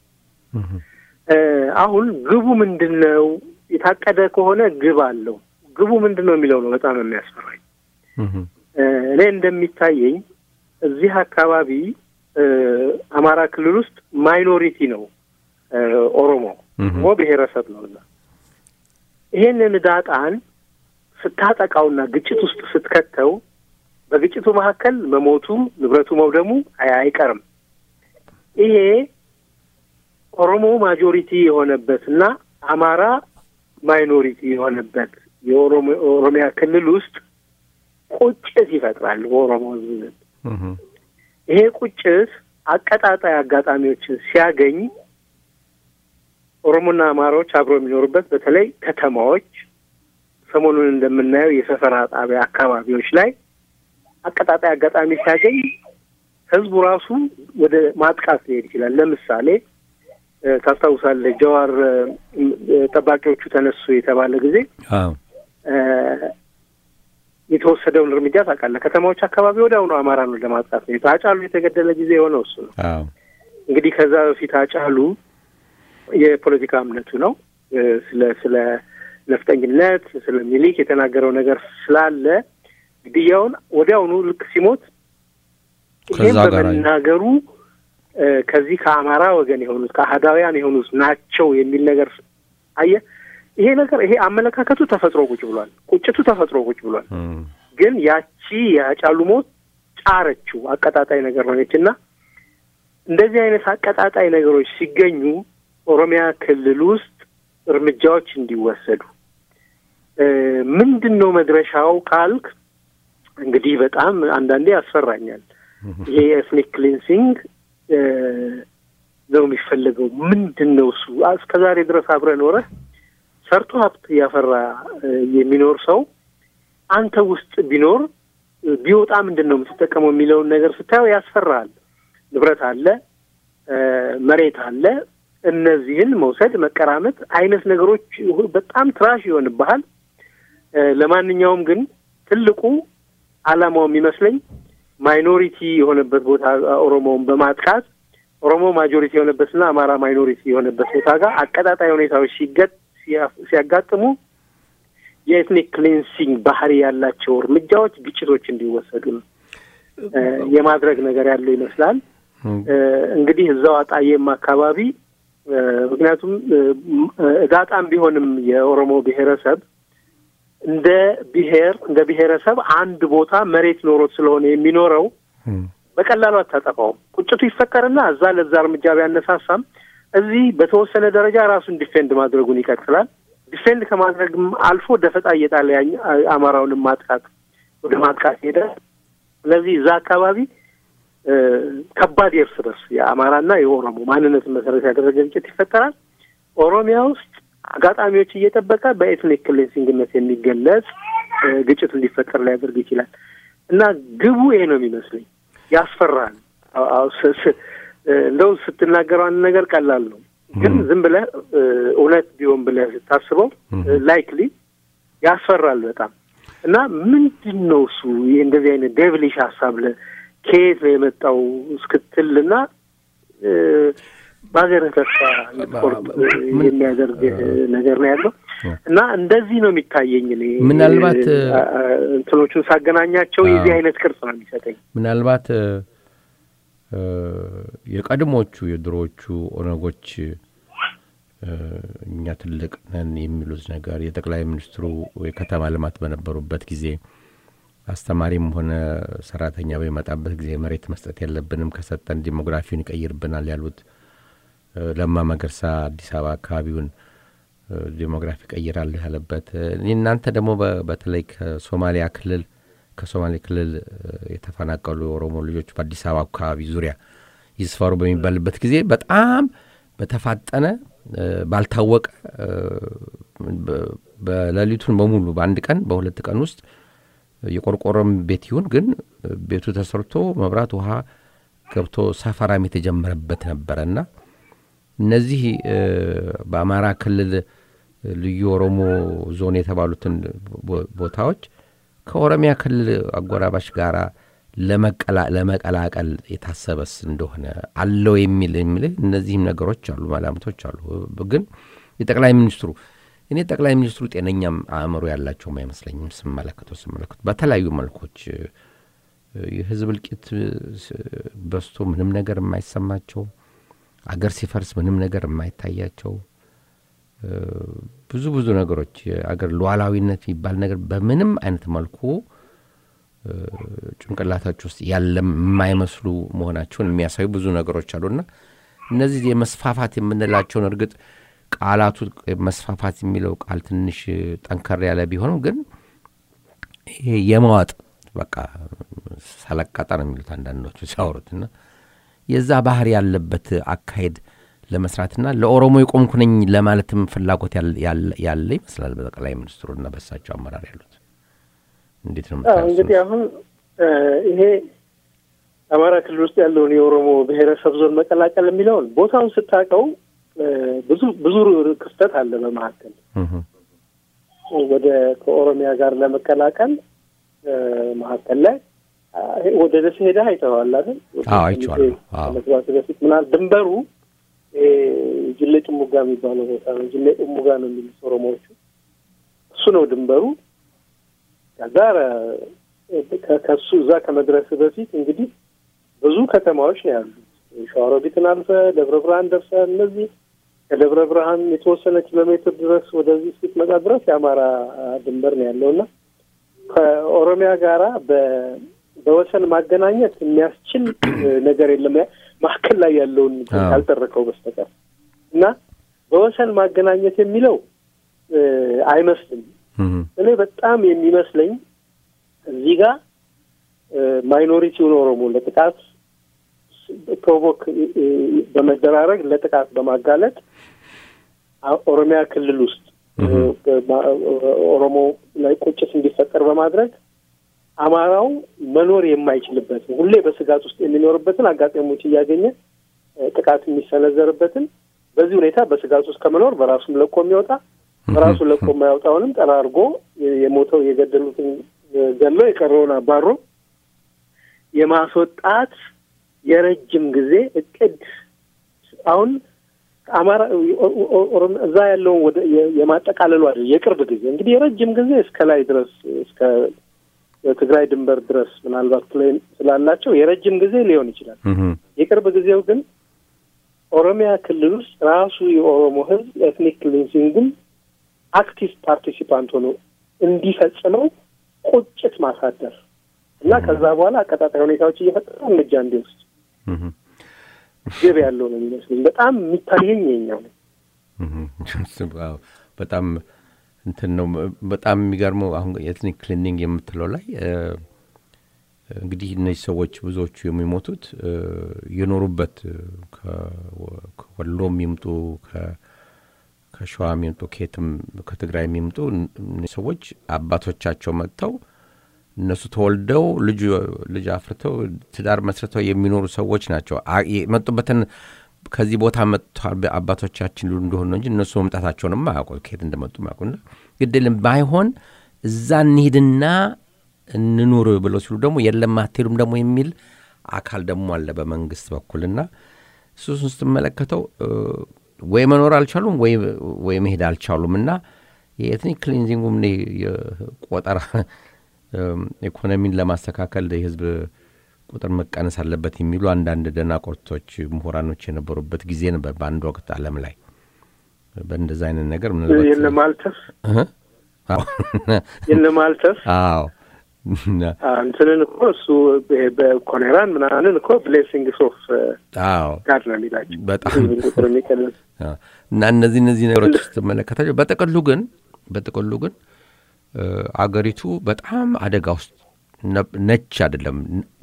አሁን ግቡ ምንድን ነው? የታቀደ ከሆነ ግብ አለው። ግቡ ምንድን ነው የሚለው ነው በጣም የሚያስፈራኝ። እኔ እንደሚታየኝ እዚህ አካባቢ አማራ ክልል ውስጥ ማይኖሪቲ ነው ኦሮሞ ኦሮሞ ብሔረሰብ ነው እዛ ይሄንን ዳጣን ስታጠቃውና ግጭት ውስጥ ስትከተው በግጭቱ መካከል መሞቱ ንብረቱ መውደሙ አይቀርም። ይሄ ኦሮሞ ማጆሪቲ የሆነበት እና አማራ ማይኖሪቲ የሆነበት የኦሮሚያ ክልል ውስጥ ቁጭት ይፈጥራል በኦሮሞ ሕዝብ ዘንድ። ይሄ ቁጭት አቀጣጣይ አጋጣሚዎችን ሲያገኝ ኦሮሞና አማራዎች አብረው የሚኖሩበት በተለይ ከተማዎች ሰሞኑን እንደምናየው የሰፈራ ጣቢያ አካባቢዎች ላይ አቀጣጣይ አጋጣሚ ሲያገኝ ህዝቡ ራሱ ወደ ማጥቃት ሊሄድ ይችላል። ለምሳሌ ታስታውሳለህ፣ ጀዋር ጠባቂዎቹ ተነሱ የተባለ ጊዜ የተወሰደውን እርምጃ ታውቃለህ። ከተማዎች አካባቢ ወደ አሁኑ አማራ ነው ለማጥቃት ነው። አጫሉ የተገደለ ጊዜ የሆነው እሱ ነው። እንግዲህ ከዛ በፊት አጫሉ የፖለቲካ እምነቱ ነው ስለ ስለ ነፍጠኝነት ስለ ሚሊክ የተናገረው ነገር ስላለ ግድያውን ወዲያውኑ ልክ ሲሞት ይህም በመናገሩ ከዚህ ከአማራ ወገን የሆኑት ከአህዳውያን የሆኑት ናቸው የሚል ነገር አየህ። ይሄ ነገር ይሄ አመለካከቱ ተፈጥሮ ቁጭ ብሏል። ቁጭቱ ተፈጥሮ ቁጭ ብሏል። ግን ያቺ የአጫሉ ሞት ጫረችው፣ አቀጣጣይ ነገር ሆነች እና እንደዚህ አይነት አቀጣጣይ ነገሮች ሲገኙ ኦሮሚያ ክልል ውስጥ እርምጃዎች እንዲወሰዱ ምንድን ነው መድረሻው ካልክ እንግዲህ በጣም አንዳንዴ ያስፈራኛል። ይሄ የኤትኒክ ክሊንሲንግ ነው የሚፈለገው። ምንድን ነው እሱ? እስከ ዛሬ ድረስ አብረ ኖረ ሰርቶ ሀብት እያፈራ የሚኖር ሰው አንተ ውስጥ ቢኖር ቢወጣ ምንድን ነው የምትጠቀመው የሚለውን ነገር ስታየው ያስፈራል። ንብረት አለ፣ መሬት አለ። እነዚህን መውሰድ መቀራመት አይነት ነገሮች በጣም ትራሽ ይሆንብሃል። ለማንኛውም ግን ትልቁ ዓላማው የሚመስለኝ ማይኖሪቲ የሆነበት ቦታ ኦሮሞውን በማጥቃት ኦሮሞ ማጆሪቲ የሆነበትና አማራ ማይኖሪቲ የሆነበት ቦታ ጋር አቀጣጣይ ሁኔታዎች ሲገጥ ሲያጋጥሙ የኤትኒክ ክሊንሲንግ ባህሪ ያላቸው እርምጃዎች፣ ግጭቶች እንዲወሰዱ ነው የማድረግ ነገር ያለው ይመስላል። እንግዲህ እዛው አጣዬም አካባቢ ምክንያቱም እዳጣም ቢሆንም የኦሮሞ ብሔረሰብ እንደ ብሔር እንደ ብሔረሰብ አንድ ቦታ መሬት ኖሮት ስለሆነ የሚኖረው በቀላሉ አታጠፋውም። ቁጭቱ ይፈጠርና እዛ ለዛ እርምጃ ቢያነሳሳም እዚህ በተወሰነ ደረጃ ራሱን ዲፌንድ ማድረጉን ይቀጥላል። ዲፌንድ ከማድረግም አልፎ ደፈጣ እየጣለ አማራውንም ማጥቃት ወደ ማጥቃት ሄደ። ስለዚህ እዛ አካባቢ ከባድ የእርስ በርስ የአማራና የኦሮሞ ማንነትን መሰረት ያደረገ ግጭት ይፈጠራል። ኦሮሚያ ውስጥ አጋጣሚዎች እየጠበቀ በኤትኒክ ክሊንሲንግነት የሚገለጽ ግጭት እንዲፈጠር ሊያደርግ ይችላል እና ግቡ ይሄ ነው የሚመስለኝ። ያስፈራል። እንደው ስትናገረው አንድ ነገር ቀላል ነው፣ ግን ዝም ብለህ እውነት ቢሆን ብለህ ስታስበው ላይክሊ ያስፈራል በጣም እና ምንድን ነው እሱ ይህ እንደዚህ አይነት ዴቭሊሽ ሀሳብ ለ ከየት ነው የመጣው እስክትል እና በሀገርህ ተስፋ እንድትቆርጥ የሚያደርግ ነገር ነው ያለው እና እንደዚህ ነው የሚታየኝ። እኔ ምናልባት እንትኖቹን ሳገናኛቸው የዚህ አይነት ቅርጽ ነው የሚሰጠኝ። ምናልባት የቀድሞቹ የድሮዎቹ ኦነጎች እኛ ትልቅ ነን የሚሉት ነገር የጠቅላይ ሚኒስትሩ የከተማ ልማት በነበሩበት ጊዜ አስተማሪም ሆነ ሰራተኛ በሚመጣበት ጊዜ መሬት መስጠት የለብንም ከሰጠን ዲሞግራፊውን ይቀይርብናል ያሉት ለማ መገርሳ አዲስ አበባ አካባቢውን ዲሞግራፊ ቀይራለሁ ያለበት እናንተ ደግሞ በተለይ ከሶማሊያ ክልል ከሶማሌ ክልል የተፈናቀሉ የኦሮሞ ልጆች በአዲስ አበባ አካባቢ ዙሪያ ይስፈሩ በሚባልበት ጊዜ በጣም በተፋጠነ ባልታወቀ በሌሊቱን በሙሉ በአንድ ቀን በሁለት ቀን ውስጥ የቆርቆሮም ቤት ይሁን ግን ቤቱ ተሰርቶ መብራት ውሃ ገብቶ ሰፈራም የተጀመረበት ነበረና እነዚህ በአማራ ክልል ልዩ ኦሮሞ ዞን የተባሉትን ቦታዎች ከኦሮሚያ ክልል አጎራባሽ ጋር ለመቀላቀል የታሰበስ እንደሆነ አለው የሚል የሚል እነዚህም ነገሮች አሉ፣ መላምቶች አሉ። ግን የጠቅላይ ሚኒስትሩ እኔ ጠቅላይ ሚኒስትሩ ጤነኛም አእምሮ ያላቸውም አይመስለኝም። ስመለከተው ስመለከቱ በተለያዩ መልኮች የህዝብ እልቂት በስቶ ምንም ነገር የማይሰማቸው አገር ሲፈርስ ምንም ነገር የማይታያቸው ብዙ ብዙ ነገሮች የአገር ሉዓላዊነት የሚባል ነገር በምንም አይነት መልኩ ጭንቅላታችሁ ውስጥ ያለ የማይመስሉ መሆናቸውን የሚያሳዩ ብዙ ነገሮች አሉና እነዚህ የመስፋፋት የምንላቸውን እርግጥ ቃላቱ መስፋፋት የሚለው ቃል ትንሽ ጠንከር ያለ ቢሆንም ግን ይሄ የማዋጥ በቃ ሰለቃጣ ነው የሚሉት አንዳንዶቹ ሲያወሩትና የዛ ባህር ያለበት አካሄድ ለመስራትና ለኦሮሞ የቆምኩ ነኝ ለማለትም ፍላጎት ያለ ይመስላል በጠቅላይ ሚኒስትሩና በሳቸው አመራር ያሉት። እንዴት ነው እንግዲህ አሁን ይሄ አማራ ክልል ውስጥ ያለውን የኦሮሞ ብሔረሰብ ዞን መቀላቀል የሚለውን ቦታውን ስታውቀው ብዙ ብዙ ክፍተት አለ በመካከል ወደ ከኦሮሚያ ጋር ለመቀላቀል መካከል ላይ ወደ ደሴ ሄደህ አይተኸዋል አይደል? አይቼዋለሁ። ከመግባት በፊት ምናል ድንበሩ ጅሌ ጥሙጋ የሚባለው ቦታ ነው። ጅሌ ጥሙጋ ነው የሚሉት ኦሮሞዎቹ። እሱ ነው ድንበሩ። ከዛ ከሱ እዛ ከመድረስ በፊት እንግዲህ ብዙ ከተማዎች ነው ያሉት። ሸዋሮቢትን አልፈ ደብረ ብርሃን ደርሰ እነዚህ ከደብረ ብርሃን የተወሰነ ኪሎ ሜትር ድረስ ወደዚህ ስትመጣ ድረስ የአማራ ድንበር ነው ያለው እና ከኦሮሚያ ጋራ በወሰን ማገናኘት የሚያስችል ነገር የለም መካከል ላይ ያለውን ያልጠረቀው በስተቀር እና በወሰን ማገናኘት የሚለው አይመስልም። እኔ በጣም የሚመስለኝ እዚህ ጋር ማይኖሪቲውን ኦሮሞ ለጥቃት ፕሮቮክ በመደራረግ ለጥቃት በማጋለጥ ኦሮሚያ ክልል ውስጥ ኦሮሞ ላይ ቁጭት እንዲፈጠር በማድረግ አማራው መኖር የማይችልበትን ሁሌ በስጋት ውስጥ የሚኖርበትን አጋጣሚዎች እያገኘ ጥቃት የሚሰነዘርበትን በዚህ ሁኔታ በስጋት ውስጥ ከመኖር በራሱም ለቆ የሚወጣ በራሱ ለቆ የማያወጣውንም ጠራርጎ የሞተው የገደሉትን ገሎ የቀረውን አባሮ የማስወጣት የረጅም ጊዜ እቅድ አሁን አማራ እዛ ያለውን ወደ የማጠቃለሉ አይደል የቅርብ ጊዜ እንግዲህ የረጅም ጊዜ እስከ ላይ ድረስ እስከ ትግራይ ድንበር ድረስ ምናልባት ፕሌን ስላላቸው የረጅም ጊዜ ሊሆን ይችላል። የቅርብ ጊዜው ግን ኦሮሚያ ክልል ውስጥ ራሱ የኦሮሞ ሕዝብ ኤትኒክ ክሊንሲንግን አክቲቭ ፓርቲሲፓንት ሆኖ እንዲፈጽመው ቁጭት ማሳደር እና ከዛ በኋላ አቀጣጣይ ሁኔታዎች እየፈጠረ እርምጃ እንዲወስድ ግብ ያለው ነው የሚመስለኝ። በጣም የሚታየኝ የኛው ነው። በጣም እንትን ነው። በጣም የሚገርመው አሁን ኤትኒክ ክሊኒንግ የምትለው ላይ እንግዲህ እነዚህ ሰዎች ብዙዎቹ የሚሞቱት የኖሩበት ከወሎም ይምጡ ከሸዋ የሚምጡ ከየትም ከትግራይ የሚምጡ ሰዎች አባቶቻቸው መጥተው እነሱ ተወልደው ልጅ ልጅ አፍርተው ትዳር መስርተው የሚኖሩ ሰዎች ናቸው። የመጡበትን ከዚህ ቦታ መጥቷል አባቶቻችን ሉ እንደሆኑ እንጂ እነሱ መምጣታቸውንም አያውቁ ከየት እንደመጡ አያውቁና ግድልም ባይሆን እዛ እንሂድና እንኑር ብለው ሲሉ ደግሞ የለም አትሄዱም ደግሞ የሚል አካል ደግሞ አለ በመንግስት በኩልና እሱን ስትመለከተው ወይ መኖር አልቻሉም ወይ መሄድ አልቻሉም እና የኤትኒክ ክሊንዚንጉም ቆጠራ ኢኮኖሚን ለማስተካከል የህዝብ ቁጥር መቀነስ አለበት የሚሉ አንዳንድ ደናቆርቶች ምሁራኖች የነበሩበት ጊዜ ነበር በአንድ ወቅት ዓለም ላይ በእንደዛ አይነት ነገር የለማልተፍ የለማልተፍ አዎ እንትንን እኮ እሱ በኮሌራን ምናምን እኮ ብሌሲንግ ሶፍ ጋር ነው የሚላቸው በጣም ቁጥር የሚቀንስ እና እነዚህ እነዚህ ነገሮች ስትመለከታቸው በጥቅሉ ግን በጥቅሉ ግን አገሪቱ በጣም አደጋ ውስጥ ነች አይደለም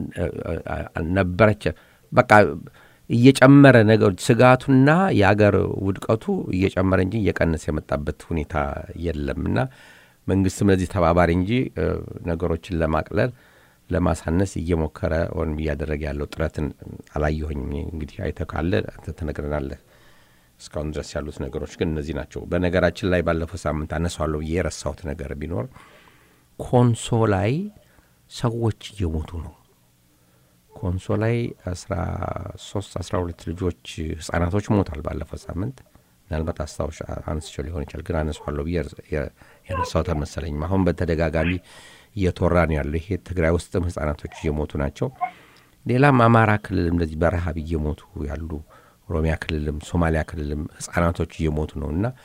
ነበረች። በቃ እየጨመረ ነገር ስጋቱና የአገር ውድቀቱ እየጨመረ እንጂ እየቀነሰ የመጣበት ሁኔታ የለም እና መንግስትም ለዚህ ተባባሪ እንጂ ነገሮችን ለማቅለል ለማሳነስ እየሞከረ ወይም እያደረገ ያለው ጥረትን አላየሁኝም። እንግዲህ አይተህ ካለ አንተ ትነግረናለህ። እስካሁን ድረስ ያሉት ነገሮች ግን እነዚህ ናቸው። በነገራችን ላይ ባለፈው ሳምንት አነሳዋለሁ ብዬ የረሳሁት ነገር ቢኖር ኮንሶ ላይ ሰዎች እየሞቱ ነው። ኮንሶ ላይ አስራ ሶስት አስራ ሁለት ልጆች ህጻናቶች ሞቷል ባለፈው ሳምንት። ምናልባት አስታውሽ አንስቸው ሊሆን ይችላል፣ ግን አነሳዋለሁ ብዬ የረሳሁት አልመሰለኝም። አሁን በተደጋጋሚ እየተወራ ነው ያለው። ይሄ ትግራይ ውስጥም ህጻናቶች እየሞቱ ናቸው። ሌላም አማራ ክልልም እንደዚህ በረሃብ እየሞቱ ያሉ ኦሮሚያ ክልልም ሶማሊያ ክልልም ህጻናቶች እየሞቱ ነው እና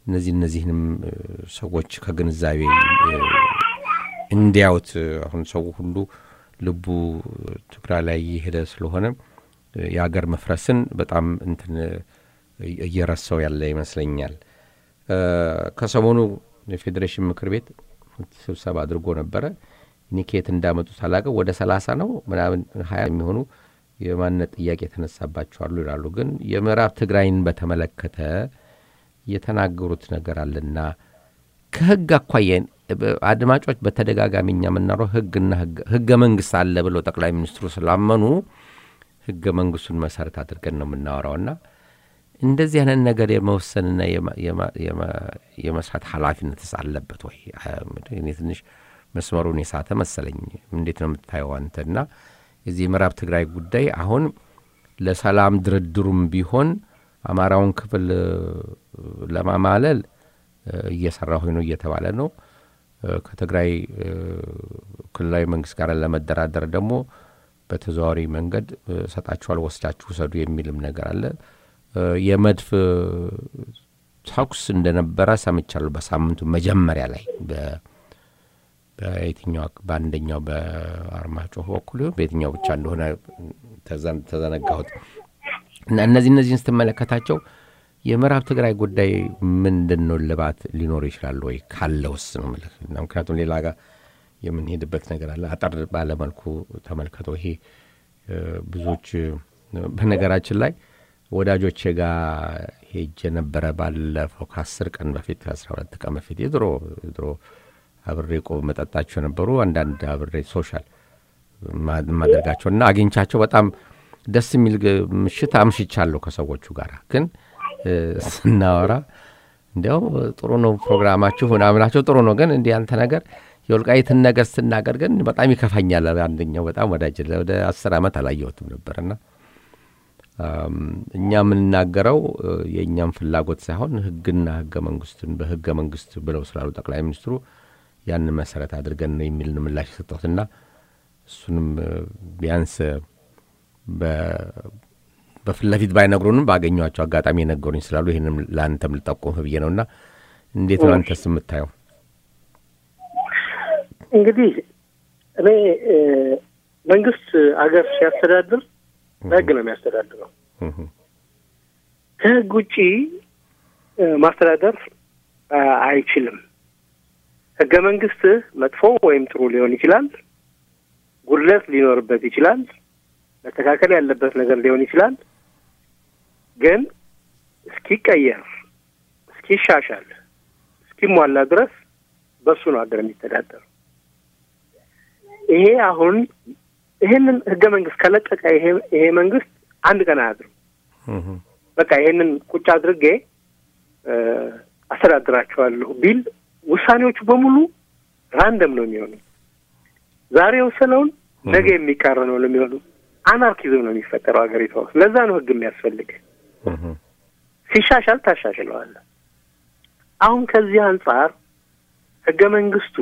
እነዚህ እነዚህንም ሰዎች ከግንዛቤ እንዲያዩት አሁን ሰው ሁሉ ልቡ ትግራይ ላይ እየሄደ ስለሆነ የሀገር መፍረስን በጣም እንትን እየረሳው ያለ ይመስለኛል። ከሰሞኑ የፌዴሬሽን ምክር ቤት ስብሰባ አድርጎ ነበረ። እኔ ከየት እንዳመጡት አላውቅም። ወደ ሰላሳ ነው ምናምን ሀያ የሚሆኑ የማንነት ጥያቄ የተነሳባቸዋሉ ይላሉ። ግን የምዕራብ ትግራይን በተመለከተ የተናገሩት ነገር አለና ከህግ አኳያ አድማጮች በተደጋጋሚ እኛ የምናረው ህግና ህገ መንግስት አለ ብለው ጠቅላይ ሚኒስትሩ ስላመኑ ህገ መንግስቱን መሰረት አድርገን ነው የምናወራውና እንደዚህ አይነት ነገር የመወሰንና የመስራት ኃላፊነትስ አለበት ወይ? እኔ ትንሽ መስመሩን የሳተ መሰለኝ። እንዴት ነው የምታየው አንተና የዚህ የምዕራብ ትግራይ ጉዳይ አሁን ለሰላም ድርድሩም ቢሆን አማራውን ክፍል ለማማለል እየሰራሁ ነው እየተባለ ነው። ከትግራይ ክልላዊ መንግስት ጋር ለመደራደር ደግሞ በተዘዋዋሪ መንገድ ሰጣችኋል፣ ወስዳችሁ ውሰዱ የሚልም ነገር አለ። የመድፍ ተኩስ እንደነበረ ሰምቻለሁ። በሳምንቱ መጀመሪያ ላይ በየትኛው በአንደኛው በአርማጭሆ በኩል በየትኛው ብቻ እንደሆነ ተዘነጋሁት እና እነዚህ እነዚህን ስትመለከታቸው የምዕራብ ትግራይ ጉዳይ ምንድን ነው ልባት ሊኖር ይችላል ወይ ካለውስ ነው የምልህ። ምክንያቱም ሌላ ጋር የምንሄድበት ነገር አለ። አጠር ባለመልኩ ተመልከተው። ይሄ ብዙዎች በነገራችን ላይ ወዳጆቼ ጋር ሄጄ ነበረ ባለፈው ከአስር ቀን በፊት ከአስራ ሁለት ቀን በፊት የድሮ ድሮ አብሬ ቆብ መጠጣቸው የነበሩ አንዳንድ አብሬ ሶሻል ማደርጋቸው እና አግኝቻቸው በጣም ደስ የሚል ምሽት አምሽቻለሁ ከሰዎቹ ጋር ግን ስናወራ እንዲያው ጥሩ ነው ፕሮግራማችሁ ምናምናቸው ጥሩ ነው። ግን እንዲህ አንተ ነገር የወልቃይትን ነገር ስትናገር ግን በጣም ይከፋኛል። አንደኛው በጣም ወዳጅ ወደ አስር ዓመት አላየሁትም ነበርና እኛ የምንናገረው የእኛም ፍላጎት ሳይሆን ሕግና ሕገ መንግስትን በሕገ መንግስት ብለው ስላሉ ጠቅላይ ሚኒስትሩ ያንን መሰረት አድርገን ነው የሚል ምላሽ የሰጠሁትና እሱንም ቢያንስ በፊት ለፊት ባይነግሩንም ባገኟቸው አጋጣሚ የነገሩኝ ስላሉ ይህንም ለአንተም ልጠቁምህ ብዬ ነውና እንዴት ነው አንተስ የምታየው? እንግዲህ እኔ መንግስት አገር ሲያስተዳድር በህግ ነው የሚያስተዳድረው። ከህግ ውጪ ማስተዳደር አይችልም። ህገ መንግስት መጥፎ ወይም ጥሩ ሊሆን ይችላል። ጉድለት ሊኖርበት ይችላል። መስተካከል ያለበት ነገር ሊሆን ይችላል። ግን እስኪቀየር፣ እስኪሻሻል፣ እስኪሟላ ድረስ በሱ ነው ሀገር የሚተዳደረው። ይሄ አሁን ይሄንን ህገ መንግስት ከለቀቀ ይሄ ይሄ መንግስት አንድ ቀን አያድርም። በቃ ይሄንን ቁጭ አድርጌ አስተዳድራቸዋለሁ ቢል ውሳኔዎቹ በሙሉ ራንደም ነው የሚሆኑት። ዛሬ የወሰነውን ነገ የሚቃረነው ነው የሚሆኑት። አናርኪዝም ነው የሚፈጠረው ሀገሪቷ ውስጥ። ለዛ ነው ህግ የሚያስፈልግ። ሲሻሻል ታሻሽለዋለህ። አሁን ከዚህ አንጻር ህገ መንግስቱ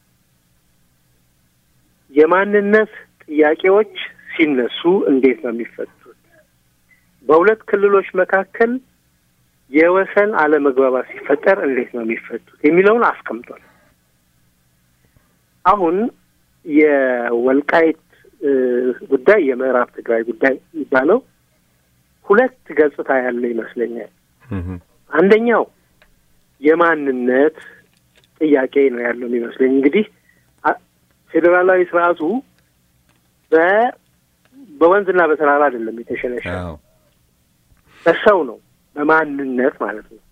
የማንነት ጥያቄዎች ሲነሱ እንዴት ነው የሚፈቱት? በሁለት ክልሎች መካከል የወሰን አለመግባባት ሲፈጠር እንዴት ነው የሚፈቱት የሚለውን አስቀምጧል። አሁን የወልቃይት ጉዳይ የምዕራብ ትግራይ ጉዳይ የሚባለው ሁለት ገጽታ ያለው ይመስለኛል። አንደኛው የማንነት ጥያቄ ነው ያለው የሚመስለኝ። እንግዲህ ፌዴራላዊ ስርዓቱ በ በወንዝና በተራራ አይደለም የተሸነሸ በሰው ነው፣ በማንነት ማለት ነው።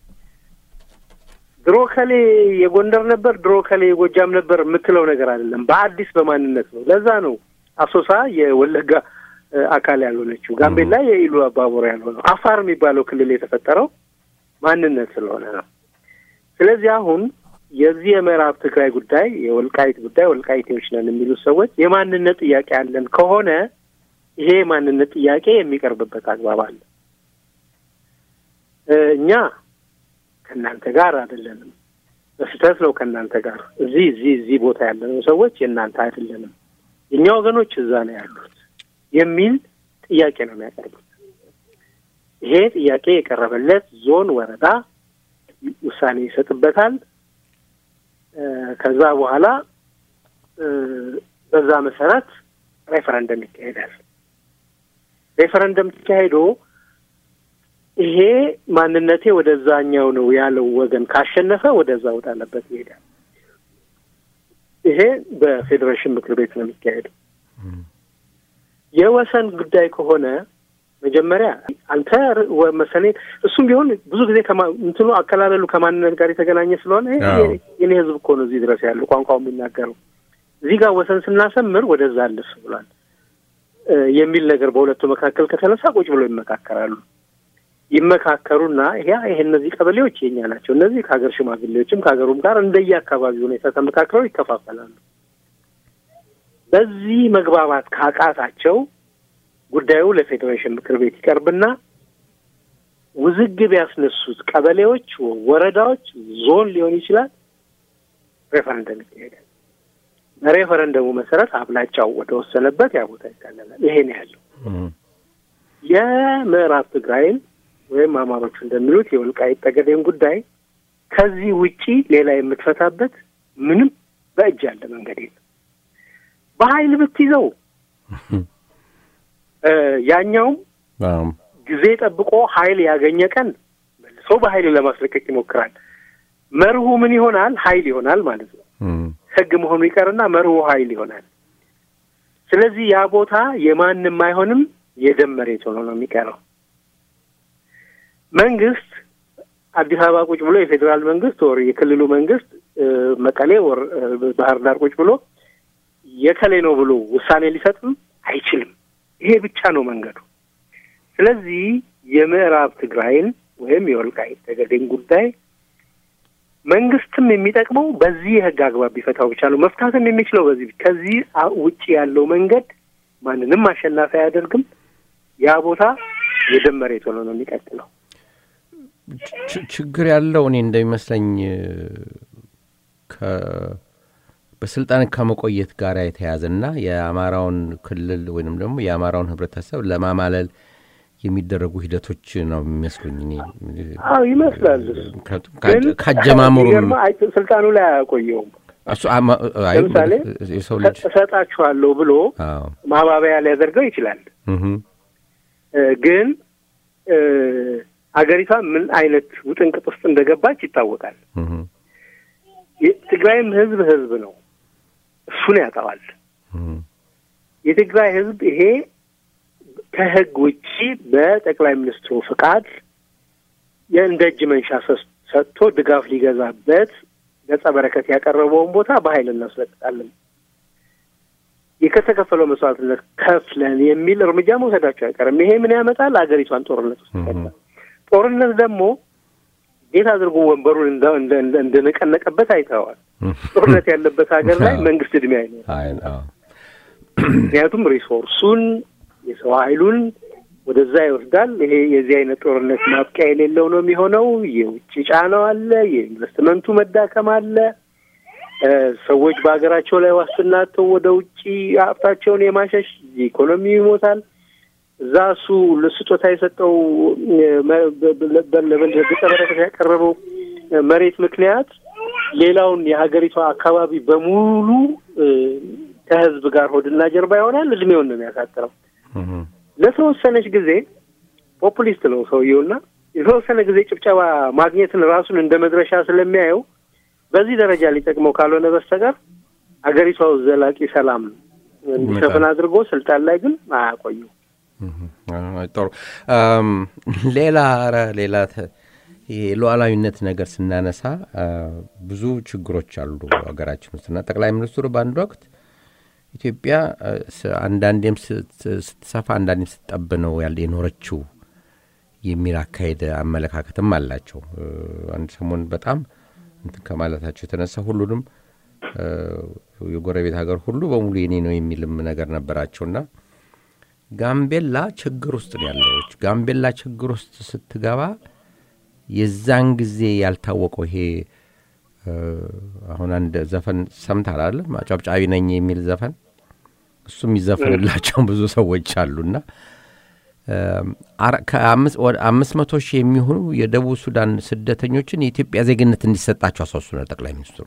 ድሮ ከሌ የጎንደር ነበር፣ ድሮ ከሌ የጎጃም ነበር የምትለው ነገር አይደለም። በአዲስ በማንነት ነው። ለዛ ነው አሶሳ የወለጋ አካል ያልሆነችው፣ ጋምቤላ የኢሉ አባቦር ያልሆነው፣ አፋር የሚባለው ክልል የተፈጠረው ማንነት ስለሆነ ነው። ስለዚህ አሁን የዚህ የምዕራብ ትግራይ ጉዳይ የወልቃይት ጉዳይ ወልቃይቴዎች ነን የሚሉት ሰዎች የማንነት ጥያቄ አለን ከሆነ ይሄ የማንነት ጥያቄ የሚቀርብበት አግባብ አለ። እኛ ከእናንተ ጋር አይደለንም፣ በስህተት ነው ከእናንተ ጋር እዚህ እዚህ እዚህ ቦታ ያለነው ሰዎች የእናንተ አይደለንም፣ የእኛ ወገኖች እዛ ነው ያሉት የሚል ጥያቄ ነው የሚያቀርቡት። ይሄ ጥያቄ የቀረበለት ዞን፣ ወረዳ ውሳኔ ይሰጥበታል። ከዛ በኋላ በዛ መሰረት ሬፈረንደም ይካሄዳል። ሬፈረንደም ተካሄዶ ይሄ ማንነቴ ወደዛኛው ነው ያለው ወገን ካሸነፈ ወደዛ ወዳለበት ይሄዳል። ይሄ በፌዴሬሽን ምክር ቤት ነው የሚካሄደው። የወሰን ጉዳይ ከሆነ መጀመሪያ አንተ መሰኔ እሱም ቢሆን ብዙ ጊዜ እንትኑ አከላለሉ ከማንነት ጋር የተገናኘ ስለሆነ የኔ ሕዝብ እኮ ነው እዚህ ድረስ ያለው ቋንቋው የሚናገረው እዚህ ጋር ወሰን ስናሰምር ወደዛ አለፍ ብሏል የሚል ነገር በሁለቱ መካከል ከተነሳ ቁጭ ብሎ ይመካከራሉ። ይመካከሩና ያ ይሄ እነዚህ ቀበሌዎች የኛ ናቸው፣ እነዚህ ከሀገር ሽማግሌዎችም ከሀገሩም ጋር እንደየ አካባቢ ሁኔታ ተመካክረው ይከፋፈላሉ። በዚህ መግባባት ካቃታቸው ጉዳዩ ለፌዴሬሽን ምክር ቤት ይቀርብና ውዝግብ ያስነሱት ቀበሌዎች፣ ወረዳዎች፣ ዞን ሊሆን ይችላል ሬፈረንደም ይካሄዳል። በሬፈረንደሙ መሰረት አብላጫው ወደ ወሰነበት ያ ቦታ ይካለላል። ይሄ ነው ያለው። የምዕራብ ትግራይን ወይም አማሮቹ እንደሚሉት የወልቃይት ጠገዴን ጉዳይ ከዚህ ውጪ ሌላ የምትፈታበት ምንም በእጅ ያለ መንገድ የለም። በኃይል ብትይዘው ያኛውም ጊዜ ጠብቆ ኃይል ያገኘ ቀን መልሶ በኃይል ለማስለቀቅ ይሞክራል። መርሁ ምን ይሆናል? ኃይል ይሆናል ማለት ነው። ሕግ መሆኑ ይቀርና መርሁ ኃይል ይሆናል። ስለዚህ ያ ቦታ የማንም አይሆንም፣ የደም መሬት ሆኖ ነው የሚቀረው። መንግስት አዲስ አበባ ቁጭ ብሎ የፌዴራል መንግስት ወር የክልሉ መንግስት መቀሌ ወር ባህር ዳር ቁጭ ብሎ የከሌ ነው ብሎ ውሳኔ ሊሰጥም አይችልም። ይሄ ብቻ ነው መንገዱ። ስለዚህ የምዕራብ ትግራይን ወይም የወልቃይት ጠገዴን ጉዳይ መንግስትም የሚጠቅመው በዚህ የህግ አግባብ ቢፈታው ብቻ ነው። መፍታትም የሚችለው በዚህ ከዚህ ውጭ ያለው መንገድ ማንንም አሸናፊ አያደርግም። ያ ቦታ የደም መሬት ሆኖ ነው የሚቀጥለው። ችግር ያለው እኔ እንደሚመስለኝ በስልጣን ከመቆየት ጋር የተያዘና የአማራውን ክልል ወይንም ደግሞ የአማራውን ህብረተሰብ ለማማለል የሚደረጉ ሂደቶች ነው የሚመስሉኝ። እኔ አዎ ይመስላል። ካጀማመሩም ስልጣኑ ላይ አያቆየውም። እሱ ለምሳሌ የሰው ልጅ እሰጣችኋለሁ ብሎ ማባበያ ሊያደርገው ይችላል። ግን አገሪቷ ምን አይነት ውጥንቅጥ ውስጥ እንደገባች ይታወቃል። የትግራይም ህዝብ ህዝብ ነው፣ እሱን ያውቀዋል። የትግራይ ህዝብ ይሄ ከህግ ውጪ በጠቅላይ ሚኒስትሩ ፍቃድ የእንደ እጅ መንሻ ሰጥቶ ድጋፍ ሊገዛበት ገጸ በረከት ያቀረበውን ቦታ በኃይል እናስለቅቃለን፣ የተከፈለው መስዋዕትነት ከፍለን የሚል እርምጃ መውሰዳቸው አይቀርም። ይሄ ምን ያመጣል? አገሪቷን ጦርነት ውስጥ ይከታል። ጦርነት ደግሞ እንዴት አድርጎ ወንበሩን እንደነቀነቀበት አይተዋል። ጦርነት ያለበት ሀገር ላይ መንግስት እድሜ አይኖርም። ምክንያቱም ሪሶርሱን የሰው ኃይሉን ወደዛ ይወስዳል። ይሄ የዚህ አይነት ጦርነት ማብቂያ የሌለው ነው የሚሆነው። የውጭ ጫናው አለ፣ የኢንቨስትመንቱ መዳከም አለ። ሰዎች በሀገራቸው ላይ ዋስትና አጥተው ወደ ውጭ ሀብታቸውን የማሸሽ ኢኮኖሚ ይሞታል። እዛ እሱ ለስጦታ የሰጠው ገጸ በረከት ያቀረበው መሬት ምክንያት ሌላውን የሀገሪቷ አካባቢ በሙሉ ከህዝብ ጋር ሆድና ጀርባ ይሆናል። እድሜውን ነው የሚያሳጥረው። ለተወሰነች ጊዜ ፖፑሊስት ነው ሰውየውና የተወሰነ ጊዜ ጭብጨባ ማግኘትን ራሱን እንደ መድረሻ ስለሚያየው በዚህ ደረጃ ሊጠቅመው ካልሆነ በስተቀር አገሪቷ ዘላቂ ሰላም እንዲሰፍን አድርጎ ስልጣን ላይ ግን አያቆዩ። ጥሩ። ሌላ ኧረ ሌላ የሉዓላዊነት ነገር ስናነሳ ብዙ ችግሮች አሉ ሀገራችን ውስጥ እና ጠቅላይ ሚኒስትሩ በአንድ ወቅት ኢትዮጵያ አንዳንዴም ስትሰፋ አንዳንዴም ስትጠብ ነው ያለ የኖረችው የሚል አካሄድ አመለካከትም አላቸው። አንድ ሰሞን በጣም እንትን ከማለታቸው የተነሳ ሁሉንም የጎረቤት ሀገር ሁሉ በሙሉ የኔ ነው የሚልም ነገር ነበራቸውና ጋምቤላ ችግር ውስጥ ነው ያለች። ጋምቤላ ችግር ውስጥ ስትገባ የዛን ጊዜ ያልታወቀው ይሄ አሁን አንድ ዘፈን ሰምታል አለ ማጨብጫቢ ነኝ የሚል ዘፈን እሱ የሚዘፈንላቸው ብዙ ሰዎች አሉና አምስት መቶ ሺህ የሚሆኑ የደቡብ ሱዳን ስደተኞችን የኢትዮጵያ ዜግነት እንዲሰጣቸው አሳስበዋል ጠቅላይ ሚኒስትሩ።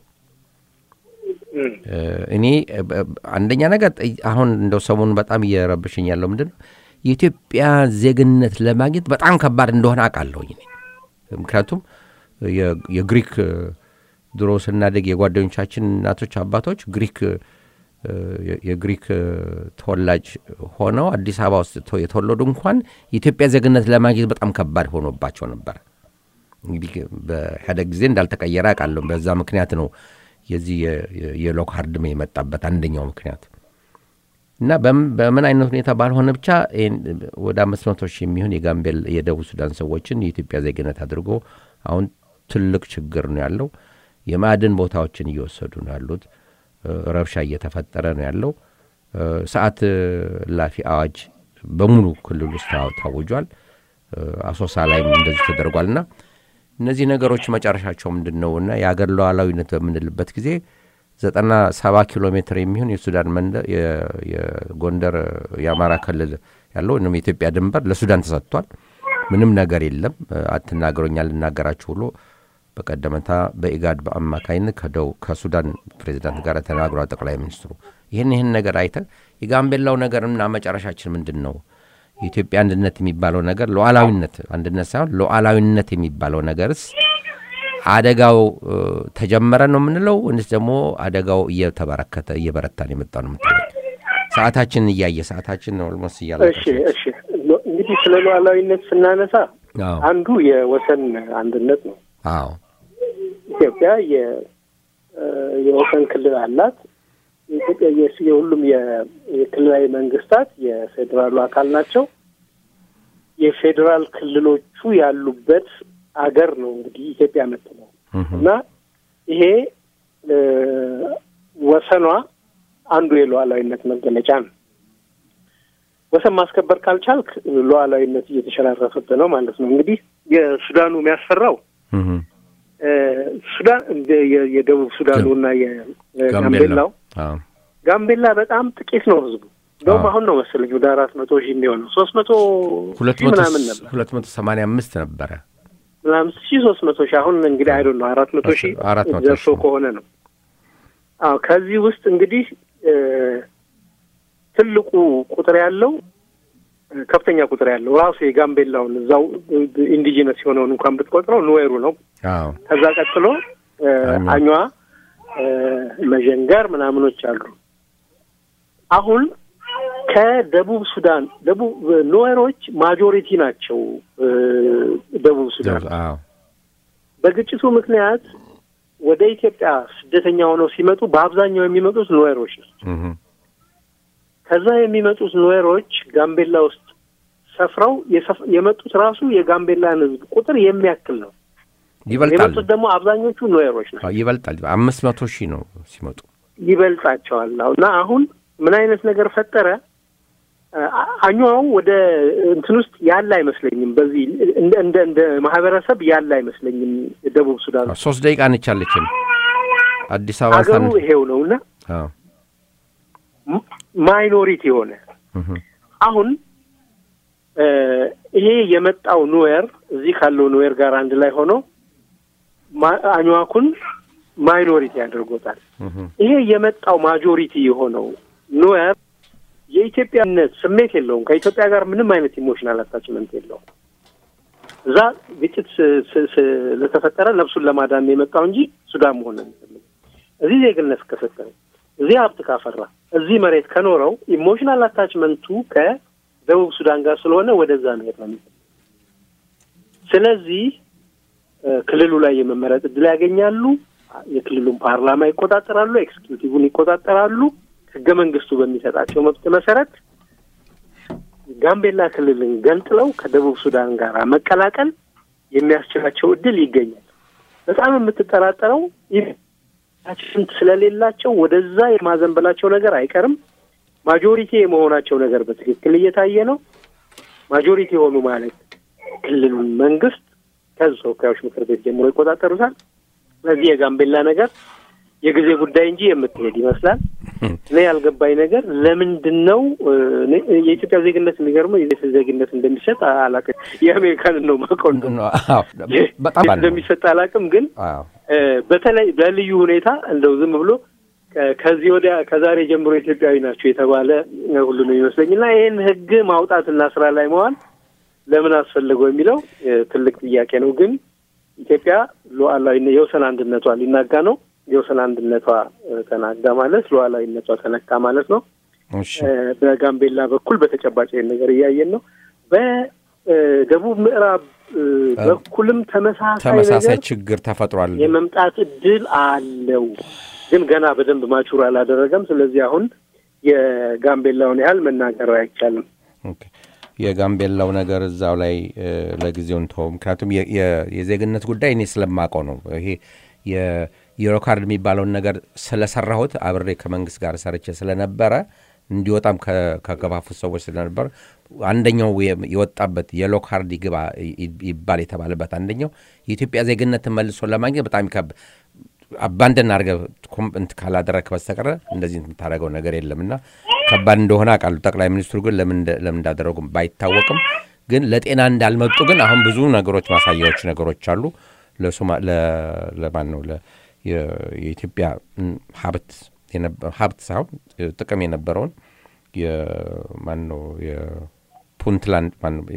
እኔ አንደኛ ነገር አሁን እንደው ሰሞኑን በጣም እየረብሽኝ ያለው ምንድን ነው የኢትዮጵያ ዜግነት ለማግኘት በጣም ከባድ እንደሆነ አውቃለሁኝ። ምክንያቱም የግሪክ ድሮ ስናደግ የጓደኞቻችን እናቶች አባቶች ግሪክ የግሪክ ተወላጅ ሆነው አዲስ አበባ ውስጥ የተወለዱ እንኳን የኢትዮጵያ ዜግነት ለማግኘት በጣም ከባድ ሆኖባቸው ነበር። እንግዲህ በኢህአደግ ጊዜ እንዳልተቀየረ አውቃለሁ። በዛ ምክንያት ነው የዚህ የሎ ካርድ የመጣበት አንደኛው ምክንያት እና በምን አይነት ሁኔታ ባልሆነ ብቻ ወደ አምስት መቶ ሺህ የሚሆን የጋምቤል የደቡብ ሱዳን ሰዎችን የኢትዮጵያ ዜግነት አድርጎ አሁን ትልቅ ችግር ነው ያለው። የማዕድን ቦታዎችን እየወሰዱ ነው ያሉት። ረብሻ እየተፈጠረ ነው ያለው። ሰዓት ላፊ አዋጅ በሙሉ ክልል ውስጥ ታውጇል። አሶሳ ላይም እንደዚህ ተደርጓል። እና እነዚህ ነገሮች መጨረሻቸው ምንድን ነው? እና የአገር ሉዓላዊነት በምንልበት ጊዜ ዘጠና ሰባ ኪሎ ሜትር የሚሆን የሱዳን መንደር የጎንደር የአማራ ክልል ያለው ወይም የኢትዮጵያ ድንበር ለሱዳን ተሰጥቷል። ምንም ነገር የለም። አትናገሩኝ አልናገራችሁ ብሎ በቀደመታ በኢጋድ በአማካይነት ከደው ከሱዳን ፕሬዚዳንት ጋር ተናግሯል ጠቅላይ ሚኒስትሩ። ይህን ይህን ነገር አይተ የጋምቤላው ነገርና መጨረሻችን ምንድን ነው? የኢትዮጵያ አንድነት የሚባለው ነገር ሉዓላዊነት አንድነት ሳይሆን ሉዓላዊነት የሚባለው ነገርስ አደጋው ተጀመረ ነው የምንለው ወይስ ደግሞ አደጋው እየተበረከተ እየበረታን የመጣ ነው የምትለው? ሰዓታችን እያየ ሰዓታችን ኦልሞስት እያለ እሺ፣ እሺ። እንግዲህ ስለ ሉዓላዊነት ስናነሳ አንዱ የወሰን አንድነት ነው። አዎ ኢትዮጵያ የወሰን ክልል አላት። የኢትዮጵያ የሁሉም የክልላዊ መንግስታት የፌዴራሉ አካል ናቸው። የፌዴራል ክልሎቹ ያሉበት አገር ነው እንግዲህ ኢትዮጵያ የምትለው እና ይሄ ወሰኗ አንዱ የሉዓላዊነት መገለጫ ነው። ወሰን ማስከበር ካልቻልክ ሉዓላዊነት እየተሸራረፈብህ ነው ማለት ነው። እንግዲህ የሱዳኑ የሚያስፈራው ሱዳን የደቡብ ሱዳኑ እና የጋምቤላው ጋምቤላ በጣም ጥቂት ነው ህዝቡ። እንደውም አሁን ነው መሰለኝ ወደ አራት መቶ ሺህ የሚሆነው ሶስት መቶ ሺህ ምናምን ነበር ሁለት መቶ ሰማንያ አምስት ነበረ አምስት ሺህ ሶስት መቶ ሺህ አሁን እንግዲህ አይዶ ነው አራት መቶ ሺህ ደርሶ ከሆነ ነው። አዎ ከዚህ ውስጥ እንግዲህ ትልቁ ቁጥር ያለው ከፍተኛ ቁጥር ያለው ራሱ የጋምቤላውን እዛው ኢንዲጂነስ የሆነውን እንኳን ብትቆጥረው ኑዌሩ ነው። ከዛ ቀጥሎ አኟ፣ መዠንገር ምናምኖች አሉ። አሁን ከደቡብ ሱዳን ደቡብ ኑዌሮች ማጆሪቲ ናቸው። ደቡብ ሱዳን በግጭቱ ምክንያት ወደ ኢትዮጵያ ስደተኛ ሆነው ሲመጡ በአብዛኛው የሚመጡት ኑዌሮች ናቸው። ከዛ የሚመጡት ኑዌሮች ጋምቤላ ውስጥ ሰፍረው የመጡት ራሱ የጋምቤላን ሕዝብ ቁጥር የሚያክል ነው። ይበልጣል። የመጡት ደግሞ አብዛኞቹ ኑዌሮች ናቸው። ይበልጣል። አምስት መቶ ሺህ ነው ሲመጡ ይበልጣቸዋል። እና አሁን ምን አይነት ነገር ፈጠረ? አኛው ወደ እንትን ውስጥ ያለ አይመስለኝም። በዚህ እንደ እንደ እንደ ማህበረሰብ ያለ አይመስለኝም። ደቡብ ሱዳን ሶስት ደቂቃ ነቻለችን አዲስ አበባ አገሩ ይሄው ነው እና ማይኖሪቲ የሆነ አሁን ይሄ የመጣው ኑዌር እዚህ ካለው ኑዌር ጋር አንድ ላይ ሆኖ አኝዋኩን ማይኖሪቲ ያደርጎታል። ይሄ የመጣው ማጆሪቲ የሆነው ኑዌር የኢትዮጵያነት ስሜት የለውም። ከኢትዮጵያ ጋር ምንም አይነት ኢሞሽናል አታችመንት የለውም። እዛ ግጭት ስለተፈጠረ ነፍሱን ለማዳን የመጣው እንጂ ሱዳን መሆን ነው የሚፈልግ። እዚህ ዜግነት ከሰጠው፣ እዚህ ሀብት ካፈራ፣ እዚህ መሬት ከኖረው ኢሞሽናል አታችመንቱ ከደቡብ ሱዳን ጋር ስለሆነ ወደዛ መሄድ ነው የሚፈልግ። ስለዚህ ክልሉ ላይ የመመረጥ እድል ያገኛሉ። የክልሉን ፓርላማ ይቆጣጠራሉ። ኤክስኪዩቲቭን ይቆጣጠራሉ። ህገ መንግስቱ በሚሰጣቸው መብት መሰረት ጋምቤላ ክልልን ገንጥለው ከደቡብ ሱዳን ጋር መቀላቀል የሚያስችላቸው እድል ይገኛል። በጣም የምትጠራጠረው ሽንት ስለሌላቸው ወደዛ የማዘንበላቸው ነገር አይቀርም። ማጆሪቲ የመሆናቸው ነገር በትክክል እየታየ ነው። ማጆሪቲ የሆኑ ማለት ክልሉን መንግስት ከህዝብ ተወካዮች ምክር ቤት ጀምሮ ይቆጣጠሩታል። ስለዚህ የጋምቤላ ነገር የጊዜ ጉዳይ እንጂ የምትሄድ ይመስላል። እኔ ያልገባኝ ነገር ለምንድን ነው የኢትዮጵያ ዜግነት የሚገርመው የት ዜግነት እንደሚሰጥ አላውቅም። የአሜሪካንን ነው የማውቀው በጣም እንደሚሰጥ አላውቅም። ግን በተለይ በልዩ ሁኔታ እንደው ዝም ብሎ ከዚህ ወዲያ ከዛሬ ጀምሮ ኢትዮጵያዊ ናቸው የተባለ ሁሉ ነው ይመስለኝ እና ይህን ህግ ማውጣትና ስራ ላይ መዋል ለምን አስፈለገው የሚለው ትልቅ ጥያቄ ነው። ግን ኢትዮጵያ ሉዓላዊ የወሰን አንድነቷ ሊናጋ ነው። የወሰን አንድነቷ ተናጋ ማለት ሉዓላዊነቷ ተነካ ማለት ነው። በጋምቤላ በኩል በተጨባጭ ነገር እያየን ነው። በደቡብ ምዕራብ በኩልም ተመሳሳይ ችግር ተፈጥሯል። የመምጣት እድል አለው፣ ግን ገና በደንብ ማቹር አላደረገም። ስለዚህ አሁን የጋምቤላውን ያህል መናገር አይቻልም። የጋምቤላው ነገር እዛው ላይ ለጊዜው እንተወው። ምክንያቱም የዜግነት ጉዳይ እኔ ስለማውቀው ነው። ይሄ የዩሮካርድ የሚባለውን ነገር ስለሰራሁት አብሬ ከመንግስት ጋር ሰርቼ ስለነበረ እንዲወጣም ከገፋፉት ሰዎች ስለነበረ አንደኛው የወጣበት የሎ ካርድ ይግባ ይባል የተባለበት አንደኛው የኢትዮጵያ ዜግነትን መልሶ ለማግኘት በጣም ይከብ አባንደን አድርገህ እንትን ካላደረግክ በስተቀረ እንደዚህ የምታደርገው ነገር የለም እና ከባድ እንደሆነ አውቃለሁ። ጠቅላይ ሚኒስትሩ ግን ለምን እንዳደረጉ ባይታወቅም ግን ለጤና እንዳልመጡ ግን አሁን ብዙ ነገሮች ማሳያዎች ነገሮች አሉ። ለማን ነው የኢትዮጵያ ሀብት ሀብት ሳይሆን ጥቅም የነበረውን ማን ነው የፑንትላንድ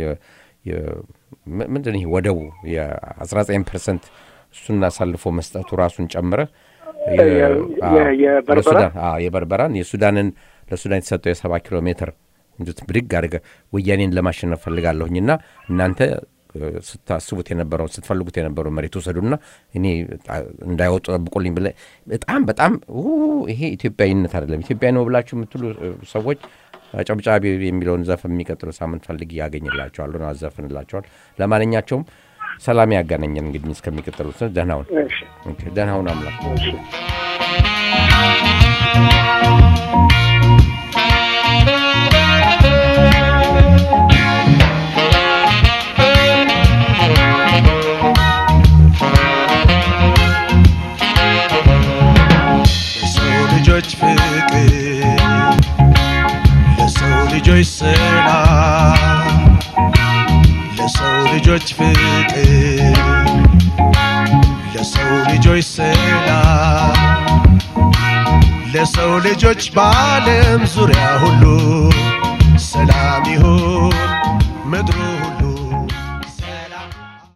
ምንድን ይሄ ወደቡ የ19 ፐርሰንት እሱን አሳልፎ መስጠቱ ራሱን ጨምረ የበርበራን የሱዳንን ለሱዳን የተሰጠው የሰባ ኪሎ ሜትር እንዱት ብድግ አድርገ ወያኔን ለማሸነፍ ፈልጋለሁኝ እና እናንተ ስታስቡት የነበረውን ስትፈልጉት የነበረውን መሬት ውሰዱና እኔ እንዳይወጡ ጠብቁልኝ ብለ በጣም በጣም ይሄ ኢትዮጵያዊነት አይደለም። ኢትዮጵያዊ ነው ብላችሁ የምትሉ ሰዎች ጨብጫቢ የሚለውን ዘፈን የሚቀጥለው ሳምንት ፈልግ ያገኝላቸዋሉ አዘፍንላቸዋል። ለማንኛቸውም ሰላም ያገናኘን እንግዲህ እስከሚቀጥሉት ደህናውን ደህናውን አምላክ ልጆች ፍቅር ለሰው ልጆች ሰላም ለሰው ልጆች ፍቅር ለሰው ልጆች ሰላም ለሰው ልጆች በዓለም ዙሪያ ሁሉ ሰላም ይሁን